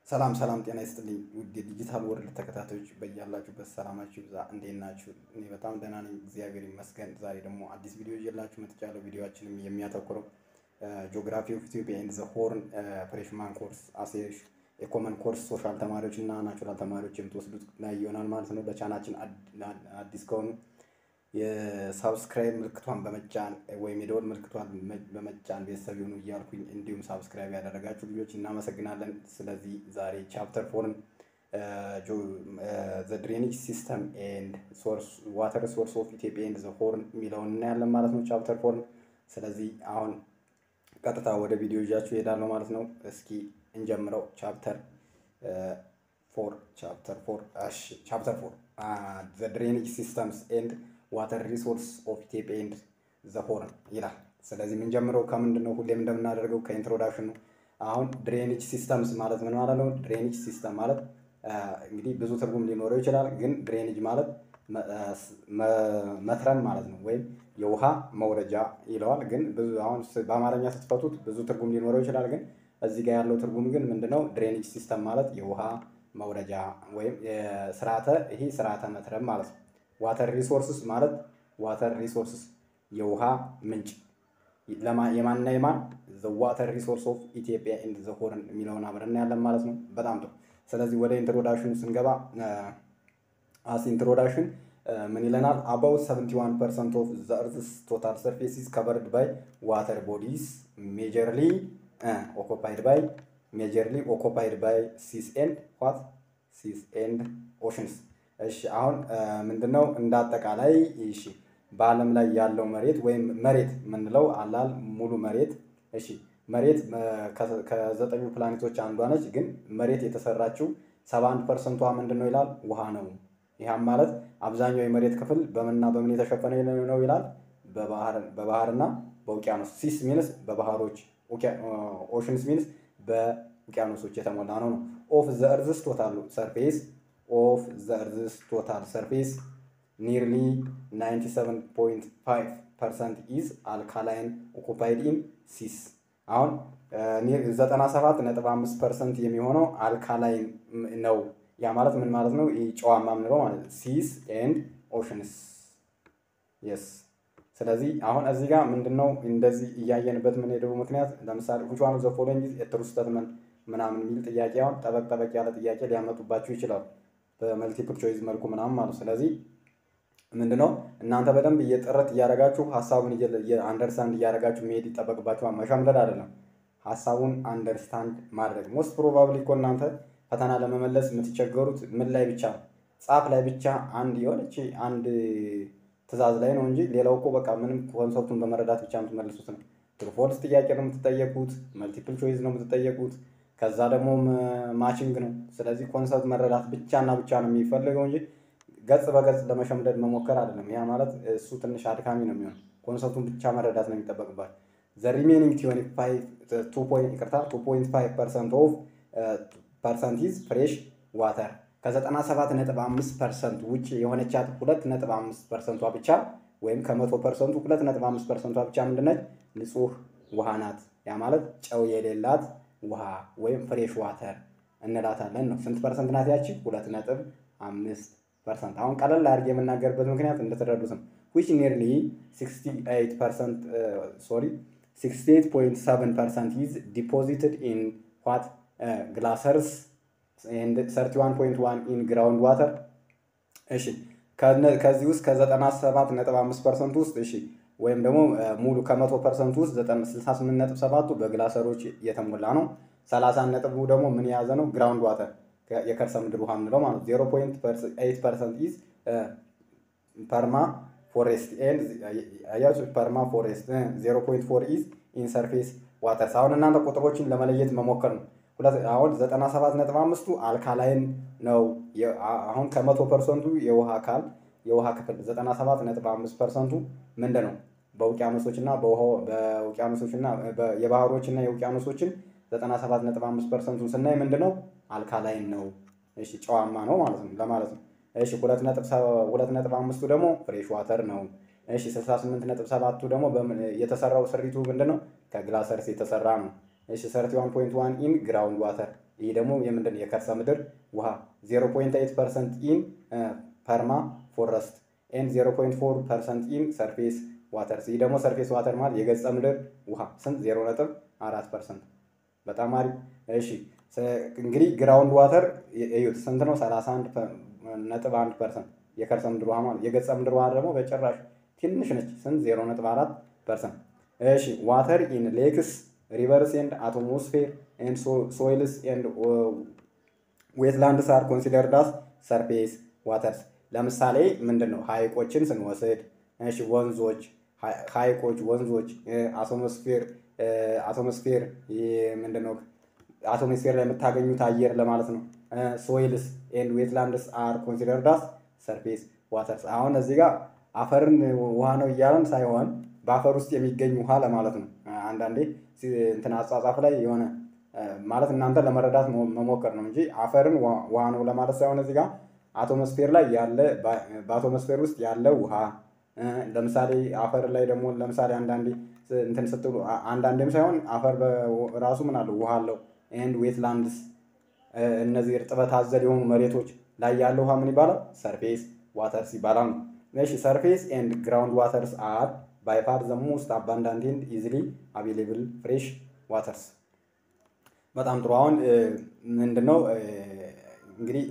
ሰላም ሰላም፣ ጤና ይስጥልኝ ውድ የዲጂታል ወርልድ ተከታታዮች በያላችሁበት ሰላማችሁ ይብዛ። እንዴት ናችሁ? እኔ በጣም ደህና ነኝ፣ እግዚአብሔር ይመስገን። ዛሬ ደግሞ አዲስ ቪዲዮ ይዤላችሁ መጥቻለሁ። ቪዲዮችንም የሚያተኩረው ጂኦግራፊ ኦፍ ኢትዮጵያ ኤንድ ዘ ሆርን ፍሬሽማን ኮርስ አሴ የኮመን ኮርስ ሶሻል ተማሪዎች እና ናቹራል ተማሪዎች የምትወስዱት ላይ ይሆናል ማለት ነው። በቻናችን አዲስ ከሆኑ የሳብስክራይብ ምልክቷን በመጫን ወይም የደወል ምልክቷን በመጫን ቤተሰብ ይሁኑ እያልኩኝ እንዲሁም ሳብስክራይብ ያደረጋችሁ ልጆች እናመሰግናለን። ስለዚህ ዛሬ ቻፕተር ፎርን ዘ ድሬኔጅ ሲስተም ኤንድ ዋተር ሶርስ ኦፍ ኢትዮጵያ ኤንድ ዘ ሆርን የሚለውን እናያለን ማለት ነው። ቻፕተር ፎርን። ስለዚህ አሁን ቀጥታ ወደ ቪዲዮ ይዣችሁ እሄዳለሁ ማለት ነው። እስኪ እንጀምረው። ቻፕተር ፎር ቻፕተር ፎር እሺ፣ ቻፕተር ፎር ዘ ድሬኔጅ ሲስተምስ ኤንድ ዋተር ሪሶርስ ኦፍ ኢትዮጵያ ኤንድ ዘ ሆርን ይላል። ስለዚህ የምንጀምረው ከምንድን ነው? ሁሌም እንደምናደርገው ከኢንትሮዳክሽን ነው። አሁን ድሬኔጅ ሲስተምስ ማለት ምን ማለት ነው? ድሬኔጅ ሲስተም ማለት እንግዲህ ብዙ ትርጉም ሊኖረው ይችላል። ግን ድሬኔጅ ማለት መትረም ማለት ነው፣ ወይም የውሃ መውረጃ ይለዋል። ግን ብዙ አሁን በአማርኛ ስትፈቱት ብዙ ትርጉም ሊኖረው ይችላል። ግን እዚህ ጋር ያለው ትርጉም ግን ምንድነው? ድሬኔጅ ሲስተም ማለት የውሃ መውረጃ ወይም ስርዓተ ይሄ ስርዓተ መትረም ማለት ነው። ዋተር ሪሶርስስ ማለት ዋተር ሪሶርስስ የውሃ ምንጭ የማንና የማን ዘ ዋተር ሪሶርስ ኦፍ ኢትዮጵያ ኤንድ ዘ ሆርን የሚለውን አብረን ያለን ማለት ነው። በጣም ጥሩ። ስለዚህ ወደ ኢንትሮዳክሽኑ ስንገባ አስ ኢንትሮዳክሽን ምን ይለናል? አባውት 71 ፐርሰንት ኦፍ ዘ እርዝስ ቶታል ሰርፌስ ኢዝ ከቨርድ ባይ ዋተር ቦዲስ ሜጀርሊ ኦኮፓይድ ባይ ሜጀርሊ ኦኮፓይድ ባይ ሲስ ኤንድ ዋት ሲስ ኤንድ ኦሽንስ እሺ አሁን ምንድነው እንደ አጠቃላይ እሺ በዓለም ላይ ያለው መሬት ወይም መሬት የምንለው አላል ሙሉ መሬት እሺ መሬት ከዘጠኙ ፕላኔቶች አንዷ ነች። ግን መሬት የተሰራችው ሰባ አንድ ፐርሰንቷ ምንድን ነው ይላል ውሃ ነው። ይህም ማለት አብዛኛው የመሬት ክፍል በምንና በምን የተሸፈነ ነው ይላል በባህርና በውቅያኖስ ሲስ ሚንስ በባህሮች ኦሽንስ ሚንስ በውቅያኖሶች የተሞላ ነው ነው ኦፍ ዘ እርዝስ ቶታል ሰርፌስ ኦፍ ዘ እርዝስ ቶታል ሰርፌስ ኒርሊ 97.5 ፐርሰንት ኢዝ አልካላይን ኦኩፓይድ ኢን ሲስ። አሁን 97.5 ፐርሰንት የሚሆነው አልካላይን ነው። ያ ማለት ምን ማለት ነው? ጨዋማ የምንለው ማለት ሲስ ኤንድ ኦሽንስ የስ። ስለዚህ አሁን እዚህ ጋር ምንድነው እንደዚህ እያየንበት ምን ሄደው ምክንያት ለምሳሌ which one of the following is a true statement ምናምን የሚል ጥያቄ አሁን ጠበቅ ጠበቅ ያለ ጥያቄ ሊያመጡባችሁ ይችላሉ። በመልቲፕል ቾይዝ መልኩ ምናምን ማለት ስለዚህ ምንድነው እናንተ በደንብ እየጥረት እያደረጋችሁ ሀሳቡን አንደርስታንድ እያደረጋችሁ መሄድ ይጠበቅባችኋል። መሸምደድ አይደለም፣ ሀሳቡን አንደርስታንድ ማድረግ። ሞስት ፕሮባብሊ እኮ እናንተ ፈተና ለመመለስ የምትቸገሩት ምን ላይ ብቻ ጻፍ ላይ ብቻ አንድ የሆነች አንድ ትዕዛዝ ላይ ነው እንጂ ሌላው እኮ በቃ ምንም ኮንሰፕቱን በመረዳት ብቻ የምትመልሱት ነው። ትሩፎልስ ጥያቄ ነው የምትጠየቁት፣ መልቲፕል ቾይዝ ነው የምትጠየቁት፣ ከዛ ደግሞ ማቺንግ ነው። ስለዚህ ኮንሰፕት መረዳት ብቻና ብቻ ነው የሚፈልገው እንጂ ገጽ በገጽ ለመሸምደድ መሞከር አይደለም። ያ ማለት እሱ ትንሽ አድካሚ ነው የሚሆን። ኮንሰፕቱን ብቻ መረዳት ነው የሚጠበቅባቸው። ዘ ሪሜኒንግ ይቅርታ ቱ ፖይንት ፋይቭ ፐርሰንት ኦፍ ፐርሰንት ኢዝ ፍሬሽ ዋተር ከዘጠና ሰባት ነጥብ አምስት ፐርሰንት ውጭ የሆነቻት ሁለት ነጥብ አምስት ፐርሰንቷ ብቻ ወይም ከመቶ ፐርሰንቱ ሁለት ነጥብ አምስት ፐርሰንቷ ብቻ ምንድነች? ንጹህ ውሃ ናት። ያ ማለት ጨው የሌላት ውሃ ወይም ፍሬሽ ዋተር እንላታለን ነው። ስንት ፐርሰንት ናት ያቺ? ሁለት ነጥብ አምስት ፐርሰንት። አሁን ቀለል አድርጌ የምናገርበት ምክንያት እንደተረዱት ነው። ዊች ኒርሊ 68 ፐርሰንት ሶሪ 68.7 ፐርሰንት ኢዝ ዲፖዚትድ ኢን ዋት ግላሰርስ ኤንድ 31.1 ኢን ግራውንድ ዋተር። እሺ ከዚህ ውስጥ ከ97.5 ፐርሰንት ውስጥ እሺ ወይም ደግሞ ሙሉ ከመቶ ፐርሰንት ውስጥ 68.7ቱ በግላሰሮች የተሞላ ነው። 30 ነጥቡ ደግሞ ምን የያዘ ነው? ግራውንድ ዋተር የከርሰ ምድር ውሃ የምንለው ማለት ዜሮ ፖይንት ኤይት ፐርሰንት ኢዝ ፐርማ ፎሬስት ኤንድ አያችሁ ፐርማ ፎሬስት ዜሮ ፖይንት ፎር ኢዝ ኢን ሰርፌስ ዋተርስ። አሁን እናንተ ቁጥሮችን ለመለየት መሞከር ነው። አሁን ዘጠና ሰባት ነጥብ አምስቱ አልካላይን ነው። አሁን ከመቶ ፐርሰንቱ የውሃ አካል የውሃ ክፍል ዘጠና ሰባት ነጥብ አምስት ፐርሰንቱ ምንድን ነው? በውቅያኖሶች እና በውቅያኖሶች እና የባህሮች እና የውቅያኖሶችን ዘጠና ሰባት ነጥብ አምስት ፐርሰንቱን ስናይ ምንድን ነው? አልካላይን ነው። እሺ ጨዋማ ነው ማለት ነው ለማለት ነው። እሺ ሁለት ነጥብ አምስቱ ደግሞ ፍሬሽ ዋተር ነው። እሺ ስልሳ ስምንት ነጥብ ሰባቱ ደግሞ የተሰራው ስሪቱ ምንድን ነው? ከግላሰርስ የተሰራ ነው። እሺ ሰርቲ ዋን ፖይንት ዋን ኢን ግራውንድ ዋተር ይህ ደግሞ የምንድን የከርሰ ምድር ውሃ 0.8 ፐርሰንት ኢን ፐርማ ፎረስት ኤንድ 0.4 ፐርሰንት ኢን ሰርፌስ ዋተርስ። ይህ ደግሞ ሰርፌስ ዋተር ማለት የገጸ ምድር ውሃ ስንት 0.4 ፐርሰንት። በጣም አሪፍ። እሺ እንግዲህ ግራውንድ ዋተር እዩት ስንት ነው? 31 ነጥብ 1 ፐርሰንት የከርሰ ምድር ውሃ ማለት የገጸ ምድር ውሃ ደግሞ በጭራሽ ትንሽ ነች። ስንት 0.4 ፐርሰንት። እሺ ዋተር ኢን ሌክስ ሪቨርስ ኤንድ አቶሞስፌር ኤንድ ሶይልስ ኤንድ ዌትላንድስ አር ኮንሲደርድ አስ ሰርፌስ ዋተርስ። ለምሳሌ ምንድን ነው ሀይቆችን ስንወስድ፣ እሺ ወንዞች፣ ሀይቆች፣ ወንዞች፣ አቶሞስፌር አቶሞስፌር ምንድን ነው አቶሞስፌር ላይ የምታገኙት አየር ለማለት ነው። ሶይልስ ኤንድ ዌትላንድስ አር ኮንሲደርድ አስ ሰርፌስ ዋተርስ። አሁን እዚህ ጋር አፈርን ውሃ ነው እያለን ሳይሆን በአፈር ውስጥ የሚገኝ ውሃ ለማለት ነው። አንዳንዴ እንትን አጻጻፍ ላይ የሆነ ማለት እናንተ ለመረዳት መሞከር ነው እንጂ አፈርን ውሃ ነው ለማለት ሳይሆን እዚህ ጋር አቶሞስፌር ላይ ያለ በአቶሞስፌር ውስጥ ያለ ውሃ ለምሳሌ አፈር ላይ ደግሞ ለምሳሌ አንዳንዴ እንትን ስትሉ አንዳንዴም ሳይሆን አፈር ራሱ ምን አለው ውሃ አለው። ኤንድ ዌትላንድስ እነዚህ እርጥበት አዘል የሆኑ መሬቶች ላይ ያለ ውሃ ምን ይባላል? ሰርፌስ ዋተርስ ይባላል ነው። እሺ ሰርፌስ ኤንድ ግራውንድ ዋተርስ አር ባይ ፋር ዘ ሞስት አባንዳንት ኤንድ ኢዚሊ አቬሌብል ፍሬሽ ዋተርስ። በጣም ጥሩ። አሁን ምንድነው እንግዲህ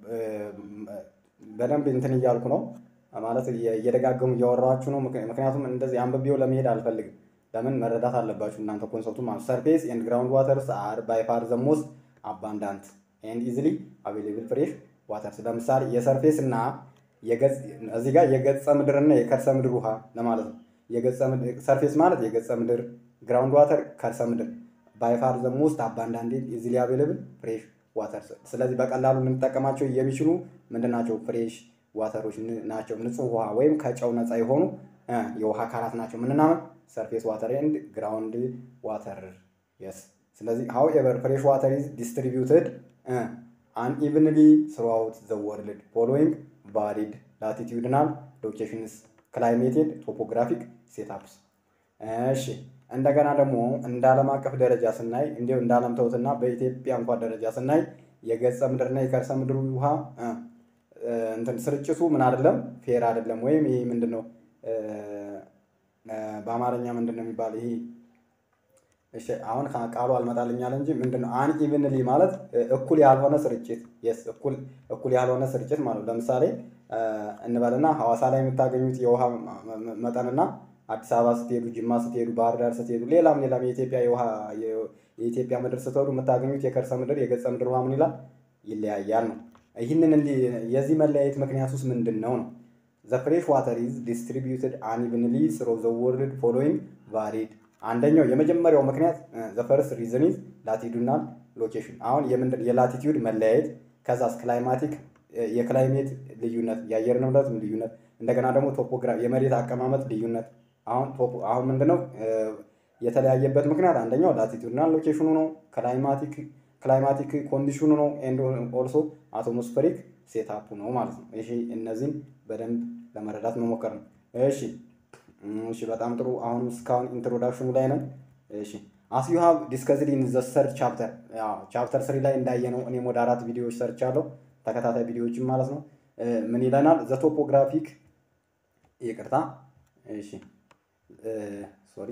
በደንብ እንትን እያልኩ ነው ማለት እየደጋገሙ እያወራኋችሁ ነው። ምክንያቱም እንደዚህ አንብቤው ለመሄድ አልፈልግም። ለምን መረዳት አለባችሁ እናንተ ኮንሰፕቱ ማለት ሰርፌስ ኤንድ ግራውንድ ዋተርስ አር ባይ ፋር ዘ ሞስት አባንዳንት ኤንድ ኢዚሊ አቬሌብል ፍሬሽ ዋተርስ። ለምሳሌ የሰርፌስ እና እዚህ ጋር የገጸ ምድርና የከርሰ ምድር ውሃ ለማለት ነው። የገጸ ምድር ሰርፌስ ማለት የገጸ ምድር፣ ግራውንድ ዋተር ከርሰ ምድር ባይ ፋር ዘ ሞስት አባንዳንት ኤንድ ኢዚሊ አቬሌብል ፍሬሽ ዋተርስ። ስለዚህ በቀላሉ ልንጠቀማቸው የሚችሉ ምንድን ናቸው? ፍሬሽ ዋተሮች ናቸው። ንጹህ ውሃ ወይም ከጨው ነፃ የሆኑ የውሃ አካላት ናቸው። ምንናምን ሰርፌስ ዋተር ኤንድ ግራውንድ ዋተር የስ። ስለዚህ ሃው ኤቨር ፍሬሽ ዋተር ኢዝ ዲስትሪቢዩትድ አንኢቭንሊ ስሩአውት ዘ ወርልድ ፎሎዊንግ ቫሪድ ላቲቲዩድናል ሎኬሽንስ ክላይሜቴድ ቶፖግራፊክ ሴታፕስ። እሺ እንደገና ደግሞ እንደ ዓለም አቀፍ ደረጃ ስናይ እንዲሁ እንደ ዓለም ተውትና በኢትዮጵያ እንኳን ደረጃ ስናይ የገጸ ምድርና የከርሰ ምድር ውሃ እንትን ስርጭቱ ምን አይደለም ፌር አይደለም። ወይም ይሄ ምንድን ነው በአማርኛ ምንድን ነው የሚባል ይሄ እሺ አሁን ቃሉ አልመጣልኛል እንጂ ምንድን ነው አን ኢቭንሊ ማለት እኩል ያልሆነ ስርጭት የስ እኩል እኩል ያልሆነ ስርጭት ማለት ነው። ለምሳሌ እንበልና ሐዋሳ ላይ የምታገኙት የውሃ መጠንና አዲስ አበባ ስትሄዱ፣ ጅማ ስትሄዱ፣ ባህር ዳር ስትሄዱ፣ ሌላም ሌላም የኢትዮጵያ የውሃ የኢትዮጵያ ምድር ስትሄዱ የምታገኙት የከርሰ ምድር የገጸ ምድር ውሃ ምን ይላል ይለያያል ነው። ይህንን እንዲህ የዚህ መለያየት ምክንያት ውስጥ ምንድን ነው ነው ዘ ፍሬሽ ዋተር ኢዝ ዲስትሪቢዩትድ አንኢቭንሊ ስሮ ዘ ወርልድ ፎሎዊንግ ቫሪድ አንደኛው የመጀመሪያው ምክንያት ዘ ፈርስት ሪዝን ኢዝ ላቲቱድናል ሎኬሽን። አሁን የምንድን የላቲቲዩድ መለያየት ከዛስ ክላይማቲክ የክላይሜት ልዩነት የአየር ንብረት ልዩነት እንደገና ደግሞ ቶፖግራፊ የመሬት አቀማመጥ ልዩነት። አሁን አሁን ምንድነው የተለያየበት ምክንያት አንደኛው ላቲቱድናል ሎኬሽኑ ነው፣ ክላይማቲክ ክላይማቲክ ኮንዲሽኑ ነው፣ ኤንድ ኦልሶ አቶሞስፌሪክ ሴታፑ ነው ማለት ነው። ይሄ እነዚህን በደንብ ለመረዳት መሞከር ነው። እሺ እሺ በጣም ጥሩ። አሁን እስካሁን ኢንትሮዳክሽኑ ላይ ነን። እሺ አስ ዩ ሃቭ ዲስከስድ ኢን ዘ ሰርች ቻፕተር ቻፕተር ስሪ ላይ እንዳየ ነው። እኔም ወደ አራት ቪዲዮዎች ሰርች አለው ተከታታይ ቪዲዮዎችን ማለት ነው። ምን ይለናል? ዘ ቶፖግራፊክ ይቅርታ፣ እሺ ሶሪ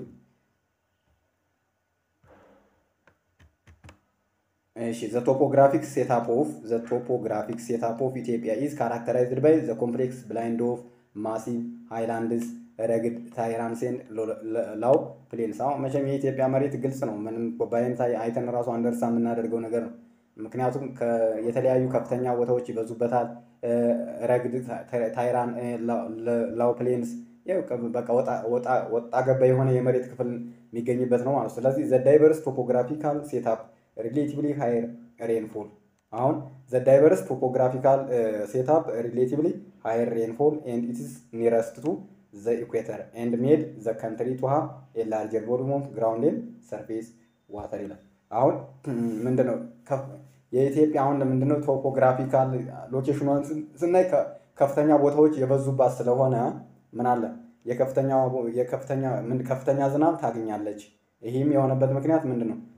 እሺ ዘ ቶፖግራፊክ ሴታፕ ኦፍ ዘ ቶፖግራፊክ ሴታፕ ኦፍ ኢትዮጵያ ኢዝ ካራክተራይዝድ ባይ ዘ ኮምፕሌክስ ብላይንድ ኦፍ ማሲቭ ሃይላንድስ ረግድ ታይራንሴን ላው ፕሌንስ። አሁን መቼም የኢትዮጵያ መሬት ግልጽ ነው። ምንም በአይን አይተን ራሱ አንደርሳ የምናደርገው ነገር ነው። ምክንያቱም የተለያዩ ከፍተኛ ቦታዎች ይበዙበታል። ረግድ ታይራን ላው ፕሌንስ በቃ ወጣ ገባ የሆነ የመሬት ክፍል የሚገኝበት ነው ማለት። ስለዚህ ዘ ዳይቨርስ ቶፖግራፊካል ሴታፕ ሪሌቲቭሊ ሃየር ሬንፎል አሁን ዘ ዳይቨርስ ቶፖግራፊካል ሴታፕ ሪሌቲቭሊ ሃየር ሬንፎል ኤንድ ኢትስ ኒረስት ቱ ዘ ኢኩዌተር ኤንድ ሜድ ዘ ካንትሪ ቱ ሃቭ ኤ ላርጀር ቮሉም ኦፍ ግራውንድ ኤንድ ሰርፌስ ዋተር ይላል። አሁን ምንድነው የኢትዮጵያ አሁን ምንድነው ቶፖግራፊካል ሎኬሽኗን ስናይ ከፍተኛ ቦታዎች የበዙባት ስለሆነ ምን አለ የከፍተኛ የከፍተኛ ምን ከፍተኛ ዝናብ ታገኛለች። ይህም የሆነበት ምክንያት ምንድን ነው?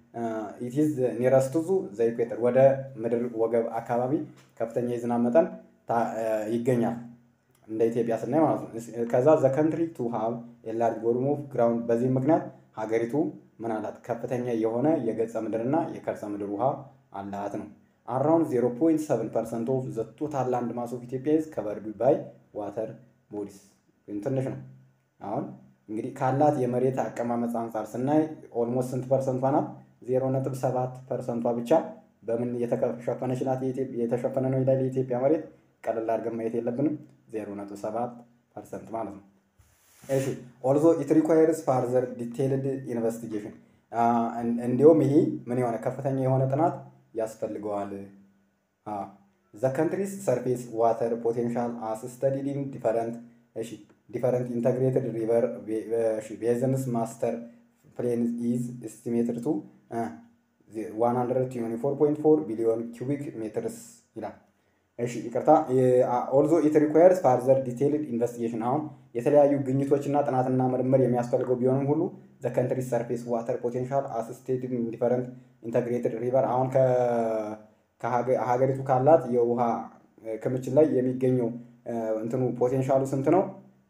ኢትዝ ኒረስቱ ዙ ዘ ኢኩዌተር ወደ ምድር ወገብ አካባቢ ከፍተኛ የዝናብ መጠን ይገኛል። እንደ ኢትዮጵያ ስናይ ማለት ነው። ከዛ ዘ ከንትሪ ቱ ሃቭ የላርጅ ቮሉም ኦፍ ግራውንድ በዚህ ምክንያት ሀገሪቱ ምን አላት? ከፍተኛ የሆነ የገጸ ምድርና የከርሰ ምድር ውሃ አላት ነው። አራውንድ 0.7 ፐርሰንት ኦፍ ዘ ቶታል ላንድ ማስ ኦፍ ኢትዮጵያ ኢዝ ከቨርድ ባይ ዋተር ቦዲስ ትንሽ ነው። አሁን እንግዲህ ካላት የመሬት አቀማመጥ አንጻር ስናይ ኦልሞስት ስንት ፐርሰንቷ ናት? 0.7 ፐርሰንቷ ብቻ በምን የተሸፈነች ናት? የተሸፈነ ነው ይላል የኢትዮጵያ መሬት። ቀለል አድርገን ማየት የለብንም። 0.7 ፐርሰንት ማለት ነው። እሺ ኦልዞ ኢት ሪኳየርስ ፋርዘር ዲቴይልድ ኢንቨስቲጌሽን እንዲሁም ይሄ ምን የሆነ ከፍተኛ የሆነ ጥናት ያስፈልገዋል። ዘ ካንትሪስ ሰርፌስ ዋተር ፖቴንሻል አስ ስተዲድ ኢን ዲፈረንት እሺ ዲፈረንት ኢንተግሬትድ ሪቨር ቤዝንስ ማስተር ፕሌን ኢዝ ኤስቲሜትድ ቱ 124.4 ቢሊዮን ኪዩቢክ ሜትርስ ይላል። እሺ ይቅርታ። ኦልዞ ኢት ሪኳየርስ ፋርዘር ዲቴይልድ ኢንቨስቲጌሽን አሁን የተለያዩ ግኝቶችና ጥናትና ምርምር የሚያስፈልገው ቢሆንም ሁሉ ዘ ካንትሪ ሰርፌስ ዋተር ፖቴንሻል አስስቴትድ ዲፈረንት ኢንተግሬትድ ሪቨር አሁን ከሀገሪቱ ካላት የውሃ ክምችት ላይ የሚገኘው እንትኑ ፖቴንሻሉ ስንት ነው?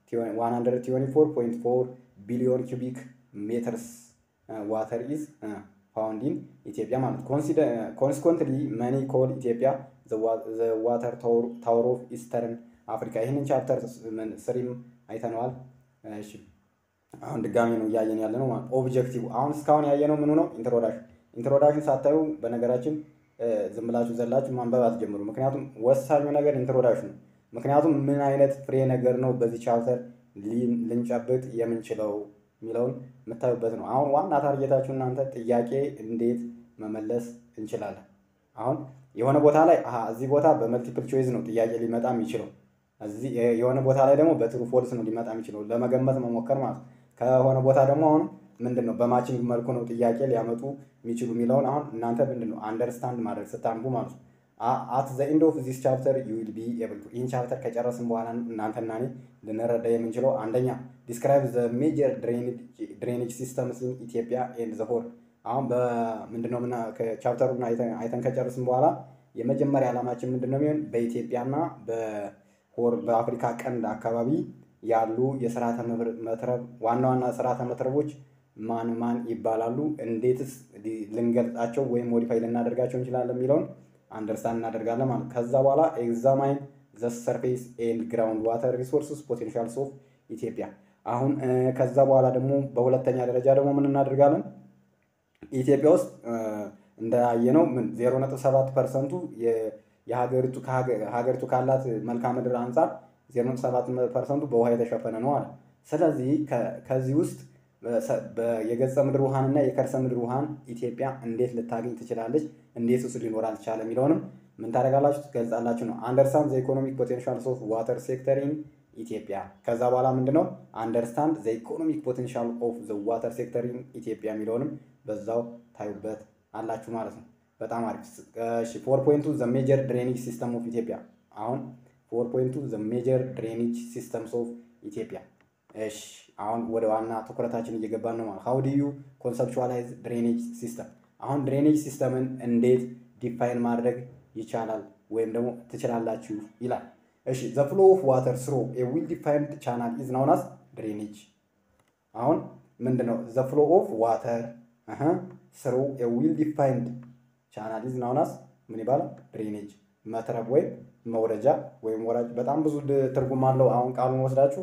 124.4 ቢሊዮን ኪዩቢክ ሜትርስ ዋተር ኢዝ ፋውንድ ኢን ኢትዮጵያ ማለት ኮንሲኮንትሊ መኒ ኮል ኢትዮጵያ ዋተር ታወር ኦፍ ኢስተርን አፍሪካ ይህንን ቻፕተር ስሪም አይተነዋል። እሺ አሁን ድጋሚ ነው እያየን ያለ ነው ማለት ኦብጀክቲቭ አሁን እስካሁን ያየነው ምኑ ነው? ኢንትሮዳክሽን ኢንትሮዳክሽን ሳታዩ በነገራችን ዝም ብላችሁ ዘላችሁ ማንበብ አትጀምሩ። ምክንያቱም ወሳኙ ነገር ኢንትሮዳክሽን ነው። ምክንያቱም ምን አይነት ፍሬ ነገር ነው በዚህ ቻፕተር ልንጨብጥ የምንችለው የሚለውን የምታዩበት ነው። አሁን ዋና ታርጌታችሁ እናንተ ጥያቄ እንዴት መመለስ እንችላለን። አሁን የሆነ ቦታ ላይ አሀ እዚህ ቦታ በመልቲፕል ቾይዝ ነው ጥያቄ ሊመጣ የሚችለው እዚህ የሆነ ቦታ ላይ ደግሞ በትሩ ፎልስ ነው ሊመጣ የሚችለው ለመገመት መሞከር ማለት ነው። ከሆነ ቦታ ደግሞ አሁን ምንድን ነው በማችንግ መልኩ ነው ጥያቄ ሊያመጡ የሚችሉ የሚለውን አሁን እናንተ ምንድን ነው አንደርስታንድ ማድረግ ስታንቡ ማለት ነው። አት ዘ ኢንድ ኦፍ ዚስ ቻፕተር ዩ ዊል ቢ ኤብል ቱ ይህን ቻፕተር ከጨረስን በኋላ እናንተና እኔ ልንረዳ የምንችለው አንደኛ ዲስክራይብ ዘ ሜጀር ድሬኔጅ ሲስተምስ ኢን ኢትዮጵያ ኤንድ ዘ ሆል አሁን በምንድነው ምና ቻፕተሩን አይተን ከጨረስን በኋላ የመጀመሪያ ዓላማችን ምንድነው የሚሆን በኢትዮጵያና በሆር በአፍሪካ ቀንድ አካባቢ ያሉ የስርዓተ መትረብ ዋና ዋና ስርዓተ መትረቦች ማን ማን ይባላሉ፣ እንዴትስ ልንገልጻቸው ወይም ሞዲፋይ ልናደርጋቸው እንችላለን የሚለውን አንደርስታንድ እናደርጋለን ማለት ከዛ በኋላ ኤግዛማይን ዘ ሰርፌስ ኤንድ ግራውንድ ዋተር ሪሶርስስ ፖቴንሻልስ ኦፍ ኢትዮጵያ። አሁን ከዛ በኋላ ደግሞ በሁለተኛ ደረጃ ደግሞ ምን እናደርጋለን? ኢትዮጵያ ውስጥ እንዳየነው ምን ዜሮ ነጥብ ሰባት ፐርሰንቱ የሀገሪቱ ሀገሪቱ ካላት መልክዓ ምድር አንጻር ዜሮ ነጥብ ሰባት ፐርሰንቱ በውሃ የተሸፈነ ነው አለ። ስለዚህ ከዚህ ውስጥ የገጸ ምድር ውሃንና የከርሰ ምድር ውሃን ኢትዮጵያ እንዴት ልታገኝ ትችላለች? እንዴት ውስጥ ሊኖር አልቻለ የሚለውንም ምን ታደርጋላችሁ? ትገልጻላችሁ ነው። አንደርስታንድ ዘ ኢኮኖሚክ ፖቴንሻል ኦፍ ዋተር ሴክተር ኢን ኢትዮጵያ። ከዛ በኋላ ምንድነው አንደርስታንድ ዘ ኢኮኖሚክ ፖቴንሻል ኦፍ ዘ ዋተር ሴክተር ኢን ኢትዮጵያ የሚለውንም በዛው ታዩበት አላችሁ ማለት ነው። በጣም አሪፍ። እሺ ፎር ፖይንቱ ዘ ሜጀር ድሬኔጅ ሲስተም ኦፍ ኢትዮጵያ። አሁን ፎር ፖይንቱ ዘ ሜጀር ድሬኔጅ ሲስተምስ ኦፍ ኢትዮጵያ። እሺ አሁን ወደ ዋና ትኩረታችን እየገባን ነው ማለት ሀው ዱ ዩ ኮንሰፕቹዋላይዝ ድሬኔጅ ሲስተም። አሁን ድሬኔጅ ሲስተምን እንዴት ዲፋይን ማድረግ ይቻላል ወይም ደግሞ ትችላላችሁ ይላል። እሺ ዘ ፍሎ ኦፍ ዋተር ስሮ ኤ ዊል ዲፋይንድ ቻናል ኢዝ ናውን አስ ድሬኔጅ። አሁን ምንድነው ዘ ፍሎ ኦፍ ዋተር ስሩ ኤ ዊል ዲፋይንድ ቻናል ኢዝ ናውን አስ ምን ይባላል? ድሬኔጅ መትረብ ወይም መውረጃ ወይም ወራጅ። በጣም ብዙ ትርጉም አለው። አሁን ቃሉን ወስዳችሁ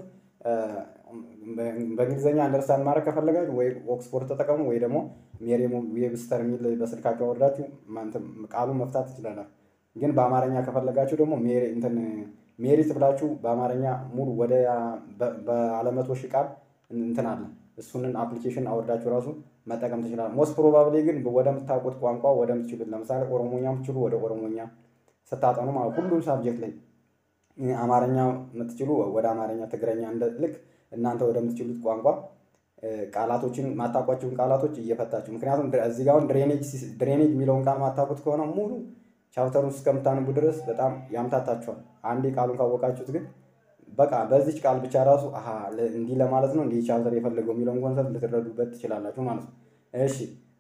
በእንግሊዝኛ አንደርስታንድ ማድረግ ከፈለጋችሁ ወይ ኦክስፎርድ ተጠቀሙ ወይ ደግሞ ሜሪየም ዌብስተር የሚል በስልካችሁ አወርዳችሁ ቃሉን መፍታት ትችላላችሁ። ግን በአማርኛ ከፈለጋችሁ ደግሞ ሜሪት ብላችሁ በአማርኛ ሙሉ ወደ በአለመቶ ሺህ ቃል እንትን አለ እሱንን አፕሊኬሽን አወርዳችሁ ራሱ መጠቀም ትችላል። ሞስት ፕሮባብሊ ግን ወደምታውቁት ቋንቋ ወደምትችሉት ለምሳሌ ኦሮሞኛ የምትችሉ ወደ ኦሮሞኛ ስታጠኑ ማለት ሁሉም ሳብጀክት ላይ አማርኛ የምትችሉ ወደ አማርኛ፣ ትግረኛ እንደ ልክ እናንተ ወደምትችሉት ቋንቋ ቃላቶችን ማታውቋቸውን ቃላቶች እየፈታችሁ ምክንያቱም እዚህ ጋር አሁን ድሬኔጅ የሚለውን ቃል ማታውቁት ከሆነ ሙሉ ቻፕተሩን እስከምታንቡ ድረስ በጣም ያምታታችኋል። አንዴ ቃሉን ካወቃችሁት ግን በቃ በዚች ቃል ብቻ ራሱ እንዲህ ለማለት ነው እንዲህ ቻፕተር የፈለገው የሚለውን ኮንሰፕት ልትረዱበት ትችላላችሁ ማለት ነው። እሺ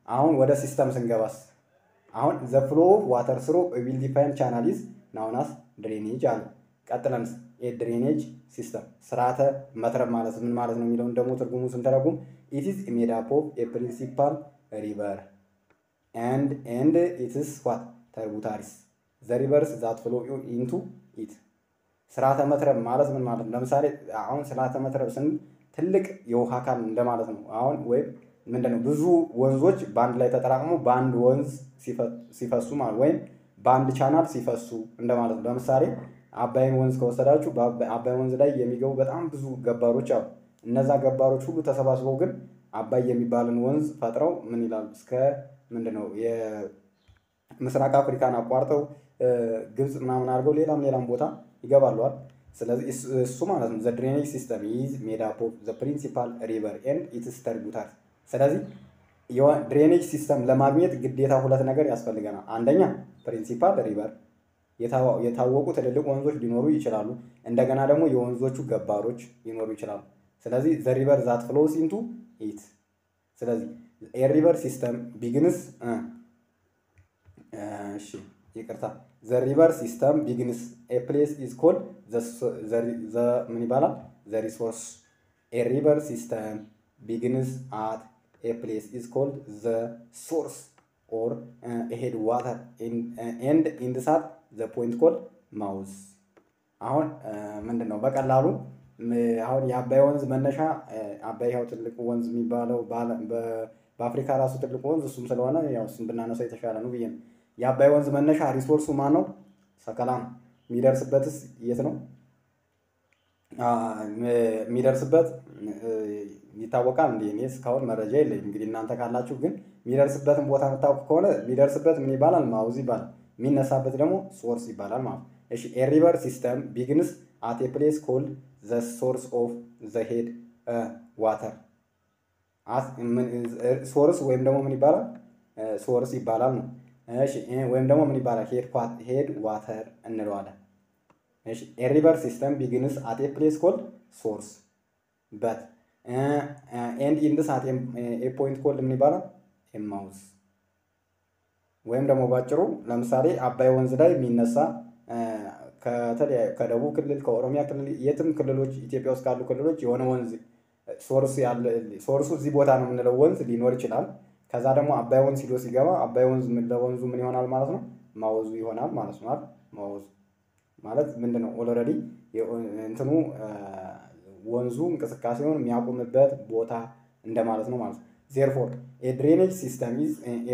አሁን ወደ ሲስተም ስንገባስ አሁን ዘ ፍሎ ኦፍ ዋተር ስሮ ዊል ዲፋይን ቻናል ኢዝ ናውናስ ድሬኔጅ አለ። ቀጥለንስ የድሬኔጅ ሲስተም ስርዓተ መትረብ ማለት ምን ማለት ነው የሚለውን ደግሞ ትርጉሙ ስንተረጉም ኢት ኢዝ ሜድ አፕ ኦፍ ኤ ፕሪንሲፓል ሪቨር ኤንድ ኤንድ ኢትስ ዋት ተርቡታሪስ ዘ ሪቨርስ ዛት ፍሎ ኢንቱ ኢት ስርዓተ መትረብ ማለት ምን ማለት ነው? ለምሳሌ አሁን ስርዓተ መትረብ ስንል ትልቅ የውሃ አካል እንደማለት ነው። አሁን ወይም ምንድነው ብዙ ወንዞች በአንድ ላይ ተጠራቅሞ በአንድ ወንዝ ሲፈሱ ማለት ወይም በአንድ ቻናል ሲፈሱ እንደማለት ነው። ለምሳሌ አባይን ወንዝ ከወሰዳችሁ አባይ ወንዝ ላይ የሚገቡ በጣም ብዙ ገባሮች አሉ። እነዛ ገባሮች ሁሉ ተሰባስበው ግን አባይ የሚባልን ወንዝ ፈጥረው ምን ይላሉ እስከ ምንድነው የምስራቅ አፍሪካን አቋርጠው ግብፅ ምናምን አድርገው ሌላም ሌላም ቦታ ይገባለዋል። ስለዚህ እሱ ማለት ነው ዘ ድሬኔጅ ሲስተም ኢዝ ሜድ አፕ ኦፍ ዘ ፕሪንሲፓል ሪቨር ኤንድ ኢትስ ተርቡታር። ስለዚህ ድሬኔጅ ሲስተም ለማግኘት ግዴታ ሁለት ነገር ያስፈልገናል። አንደኛ ፕሪንሲፓል ሪቨር የታወቁ ትልልቅ ወንዞች ሊኖሩ ይችላሉ። እንደገና ደግሞ የወንዞቹ ገባሮች ሊኖሩ ይችላሉ። ስለዚህ ዘ ሪቨር ዛት ፍሎስ ኢንቱ ኢት። ስለዚህ የሪቨር ሲስተም ቢግንስ እሺ ይቅርታ ዘ ሪቨር ሲስተም ቢግንስ ኤ ፕሌስ ኢዝ ኮልድ ምን ይባላል? ዘ ሪሶርስ ኤ ሪቨር ሲስተም ቢግንስ አት ኤ ፕሌስ ኢዝ ኮልድ ዘ ሶርስ ኦር ሄድ ዋተር ኤንድ ኢንድሳት ዘ ፖይንት ኮልድ ማውዝ። አሁን ምንድን ነው በቀላሉ አሁን የአባይ ወንዝ መነሻ አባይ ያው ትልቁ ወንዝ የሚባለው በአፍሪካ ራሱ ትልቁ ወንዝ እሱም ስለሆነ ያው እሱም ብናነሳው የተሻለ ነው ብዬ ነው። የአባይ ወንዝ መነሻ ሪሶርሱ ማን ነው? ሰከላ ነው። የሚደርስበትስ የት ነው? የሚደርስበት ይታወቃል። እንዲ እኔ እስካሁን መረጃ የለኝም። እንግዲህ እናንተ ካላችሁ ግን የሚደርስበትን ቦታ የምታውቁ ከሆነ የሚደርስበት ምን ይባላል? ማውዝ ይባላል። የሚነሳበት ደግሞ ሶርስ ይባላል ማለት ነው። እሺ ኤ ሪቨር ሲስተም ቢግንስ አት ኤ ፕሌስ ኮልድ ዘ ሶርስ ኦፍ ዘ ሄድ ዋተር ሶርስ ወይም ደግሞ ምን ይባላል? ሶርስ ይባላል ነው። እሺ ወይም ደግሞ ምን ይባላል? ሄድ ዋተር እንለዋለን። እሺ ኤ ሪቨር ሲስተም ቢግንስ አት ኤ ፕሌስ ኮልድ ሶርስ በት ኤንድ ኢንድስ አት ኤ ፖይንት ኮልድ ምን ይባላል? ኤማውዝ ወይም ደግሞ ባጭሩ ለምሳሌ አባይ ወንዝ ላይ የሚነሳ ከደቡብ ክልል ከኦሮሚያ ክልል የትም ክልሎች ኢትዮጵያ ውስጥ ካሉ ክልሎች የሆነ ወንዝ ሶርሱ እዚህ ቦታ ነው የምንለው ወንዝ ሊኖር ይችላል። ከዛ ደግሞ አባይ ወንዝ ሂዶ ሲገባ አባይ ወንዝ ለወንዙ ምን ይሆናል ማለት ነው? ማወዙ ይሆናል ማለት ነው። ማወዙ ማለት ምንድን ነው? ኦልሬዲ እንትኑ ወንዙ እንቅስቃሴውን የሚያቆምበት ቦታ እንደማለት ነው ማለት ነው። ዜርፎር የድሬኔጅ ሲስተም ኢዝ